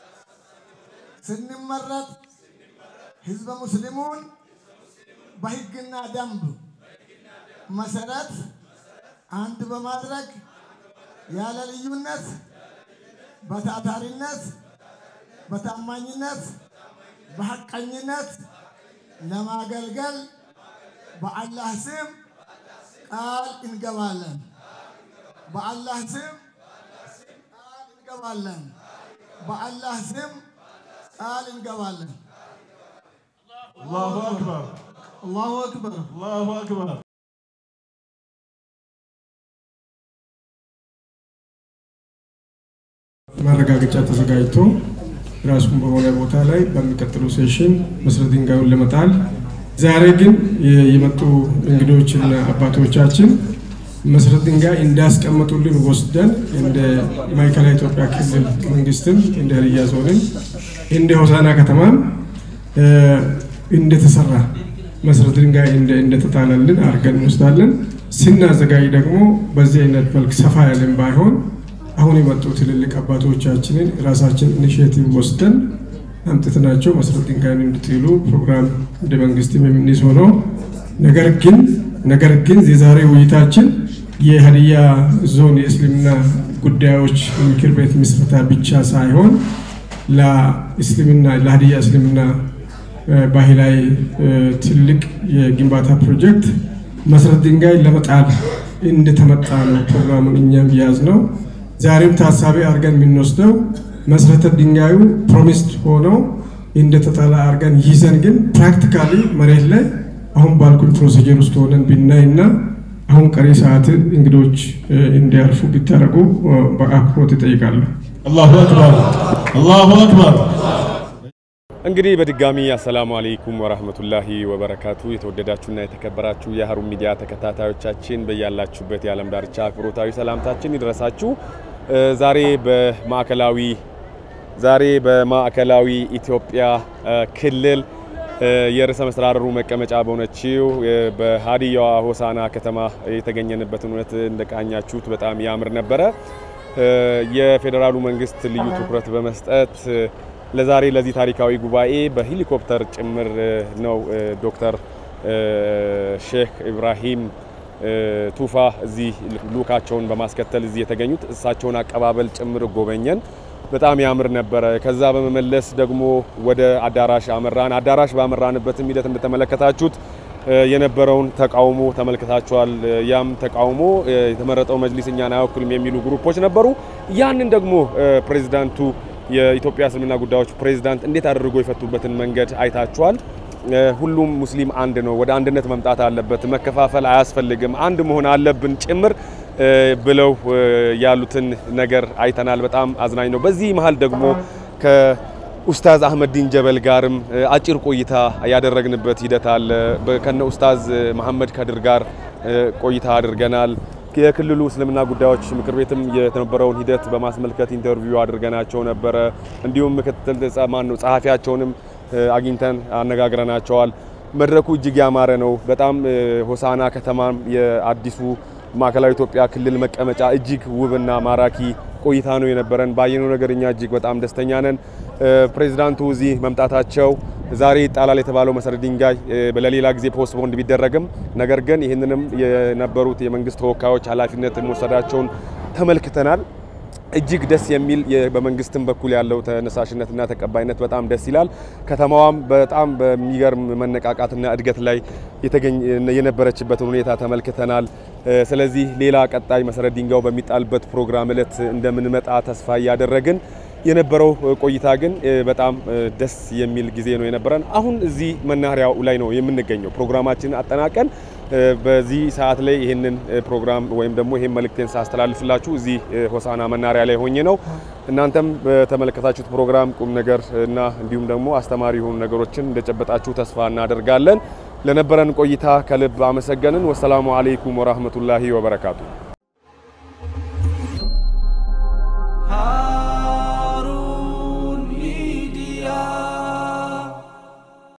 ስንመረጥ ህዝበ ሙስሊሙን በህግና ደንብ መሰረት አንድ በማድረግ ያለ ልዩነት በታታሪነት፣ በታማኝነት፣ በሐቀኝነት ለማገልገል በአላህ ስም ቃል እንገባለን። በአላህ ስም ቃል እንገባለን። በአላህ ስም ቃል እንገባለን። አላሁ አክበር፣ አላሁ አክበር፣ አላሁ አክበር። ማረጋገጫ ተዘጋጅቶ ራሱን በሆነ ቦታ ላይ በሚቀጥለው ሴሽን መሰረት ድንጋዩን ለመጣል ዛሬ ግን የመጡ እንግዶችና አባቶቻችን መሰረት ድንጋይ እንዳስቀመጡልን ወስደን እንደ ማዕከላዊ ኢትዮጵያ ክልል መንግስትም እንደ ሀዲያ ዞንም እንደ ሆሳና ከተማም እንደተሰራ መሰረት ድንጋይ እንደተጣለልን አድርገን እንወስዳለን። ስናዘጋጅ ደግሞ በዚህ አይነት መልክ ሰፋ ያለን ባይሆን አሁን የመጡ ትልልቅ አባቶቻችንን ራሳችን ኢኒሽቲቭ ወስደን አምጥተናቸው መሰረት ድንጋይን እንዲጥሉ ፕሮግራም እንደ መንግስትም የምንይዝ ሆኖ ነገር ግን ነገር ግን የዛሬ ውይይታችን የሀዲያ ዞን የእስልምና ጉዳዮች ምክር ቤት ምስረታ ብቻ ሳይሆን ለእስልምና ለሀዲያ እስልምና ባህላዊ ትልቅ የግንባታ ፕሮጀክት መሰረት ድንጋይ ለመጣል እንደተመጣ ነው ፕሮግራሙን እኛም ያዝ ነው። ዛሬም ታሳቢ አድርገን የምንወስደው መሰረተ ድንጋዩ ፕሮሚስድ ሆነው እንደተጣለ አድርገን ይዘን ግን ፕራክቲካሊ መሬት ላይ አሁን ባልኩኝ ፕሮሲጀር ውስጥ ሆነን ብናይ እና አሁን ቀሪ ሰዓት እንግዶች እንዲያርፉ ቢታረጉ በአክብሮት ይጠይቃለሁ። አላሁ አክበር፣ አላሁ አክበር። እንግዲህ በድጋሚ አሰላሙ አለይኩም ወራህመቱላሂ ወበረካቱ። የተወደዳችሁና የተከበራችሁ የሀሩን ሚዲያ ተከታታዮቻችን በያላችሁበት የዓለም ዳርቻ አክብሮታዊ ሰላምታችን ይድረሳችሁ። ዛሬ በማዕከላዊ ዛሬ በማዕከላዊ ኢትዮጵያ ክልል የርዕሰ መስተዳድሩ መቀመጫ በሆነችው በሀዲያዋ ሆሳና ከተማ የተገኘንበትን እውነት እንደቃኛችሁት በጣም ያምር ነበረ። የፌዴራሉ መንግስት ልዩ ትኩረት በመስጠት ለዛሬ ለዚህ ታሪካዊ ጉባኤ በሄሊኮፕተር ጭምር ነው ዶክተር ሼክ ኢብራሂም ቱፋ እዚህ ልኡካቸውን በማስከተል እዚህ የተገኙት። እሳቸውን አቀባበል ጭምር ጎበኘን። በጣም ያምር ነበረ። ከዛ በመመለስ ደግሞ ወደ አዳራሽ አመራን። አዳራሽ ባመራንበትም ሂደት እንደተመለከታችሁት የነበረውን ተቃውሞ ተመልክታችኋል። ያም ተቃውሞ የተመረጠው መጅሊስ እኛን አይወክልም የሚሉ ግሩፖች ነበሩ። ያንን ደግሞ ፕሬዚዳንቱ የኢትዮጵያ እስልምና ጉዳዮች ፕሬዝዳንት እንዴት አድርጎ የፈቱበትን መንገድ አይታችኋል። ሁሉም ሙስሊም አንድ ነው፣ ወደ አንድነት መምጣት አለበት፣ መከፋፈል አያስፈልግም፣ አንድ መሆን አለብን ጭምር ብለው ያሉትን ነገር አይተናል። በጣም አዝናኝ ነው። በዚህ መሀል ደግሞ ከኡስታዝ አህመዲን ጀበል ጋርም አጭር ቆይታ ያደረግንበት ሂደት አለ። ከነ ኡስታዝ መሐመድ ከድር ጋር ቆይታ አድርገናል። የክልሉ እስልምና ጉዳዮች ምክር ቤትም የነበረውን ሂደት በማስመልከት ኢንተርቪው አድርገናቸው ነበረ። እንዲሁም ምክትል ማን ነው ጸሐፊያቸውንም አግኝተን አነጋግረናቸዋል። መድረኩ እጅግ ያማረ ነው። በጣም ሆሳና ከተማም የአዲሱ ማዕከላዊ ኢትዮጵያ ክልል መቀመጫ እጅግ ውብና ማራኪ ቆይታ ነው የነበረን። ባየነው ነገር እኛ እጅግ በጣም ደስተኛ ነን። ፕሬዚዳንቱ እዚህ መምጣታቸው ዛሬ ይጣላል የተባለው መሰረት ድንጋይ ለሌላ ጊዜ ፖስትፖንድ ቢደረግም ነገር ግን ይህንንም የነበሩት የመንግስት ተወካዮች ኃላፊነት መውሰዳቸውን ተመልክተናል። እጅግ ደስ የሚል በመንግስትም በኩል ያለው ተነሳሽነትና ተቀባይነት በጣም ደስ ይላል። ከተማዋም በጣም በሚገርም መነቃቃትና እድገት ላይ የነበረችበትን ሁኔታ ተመልክተናል። ስለዚህ ሌላ ቀጣይ መሰረት ድንጋዩ በሚጣልበት ፕሮግራም እለት እንደምንመጣ ተስፋ እያደረግን የነበረው ቆይታ ግን በጣም ደስ የሚል ጊዜ ነው የነበረን። አሁን እዚህ መናኸሪያው ላይ ነው የምንገኘው። ፕሮግራማችንን አጠናቀን በዚህ ሰዓት ላይ ይህንን ፕሮግራም ወይም ደግሞ ይህን መልእክቴን ሳስተላልፍላችሁ እዚህ ሆሳና መናኸሪያ ላይ ሆኜ ነው። እናንተም በተመለከታችሁት ፕሮግራም ቁም ነገር እና እንዲሁም ደግሞ አስተማሪ የሆኑ ነገሮችን እንደጨበጣችሁ ተስፋ እናደርጋለን። ለነበረን ቆይታ ከልብ አመሰገንን። ወሰላሙ አለይኩም ወራህመቱላሂ ወበረካቱ።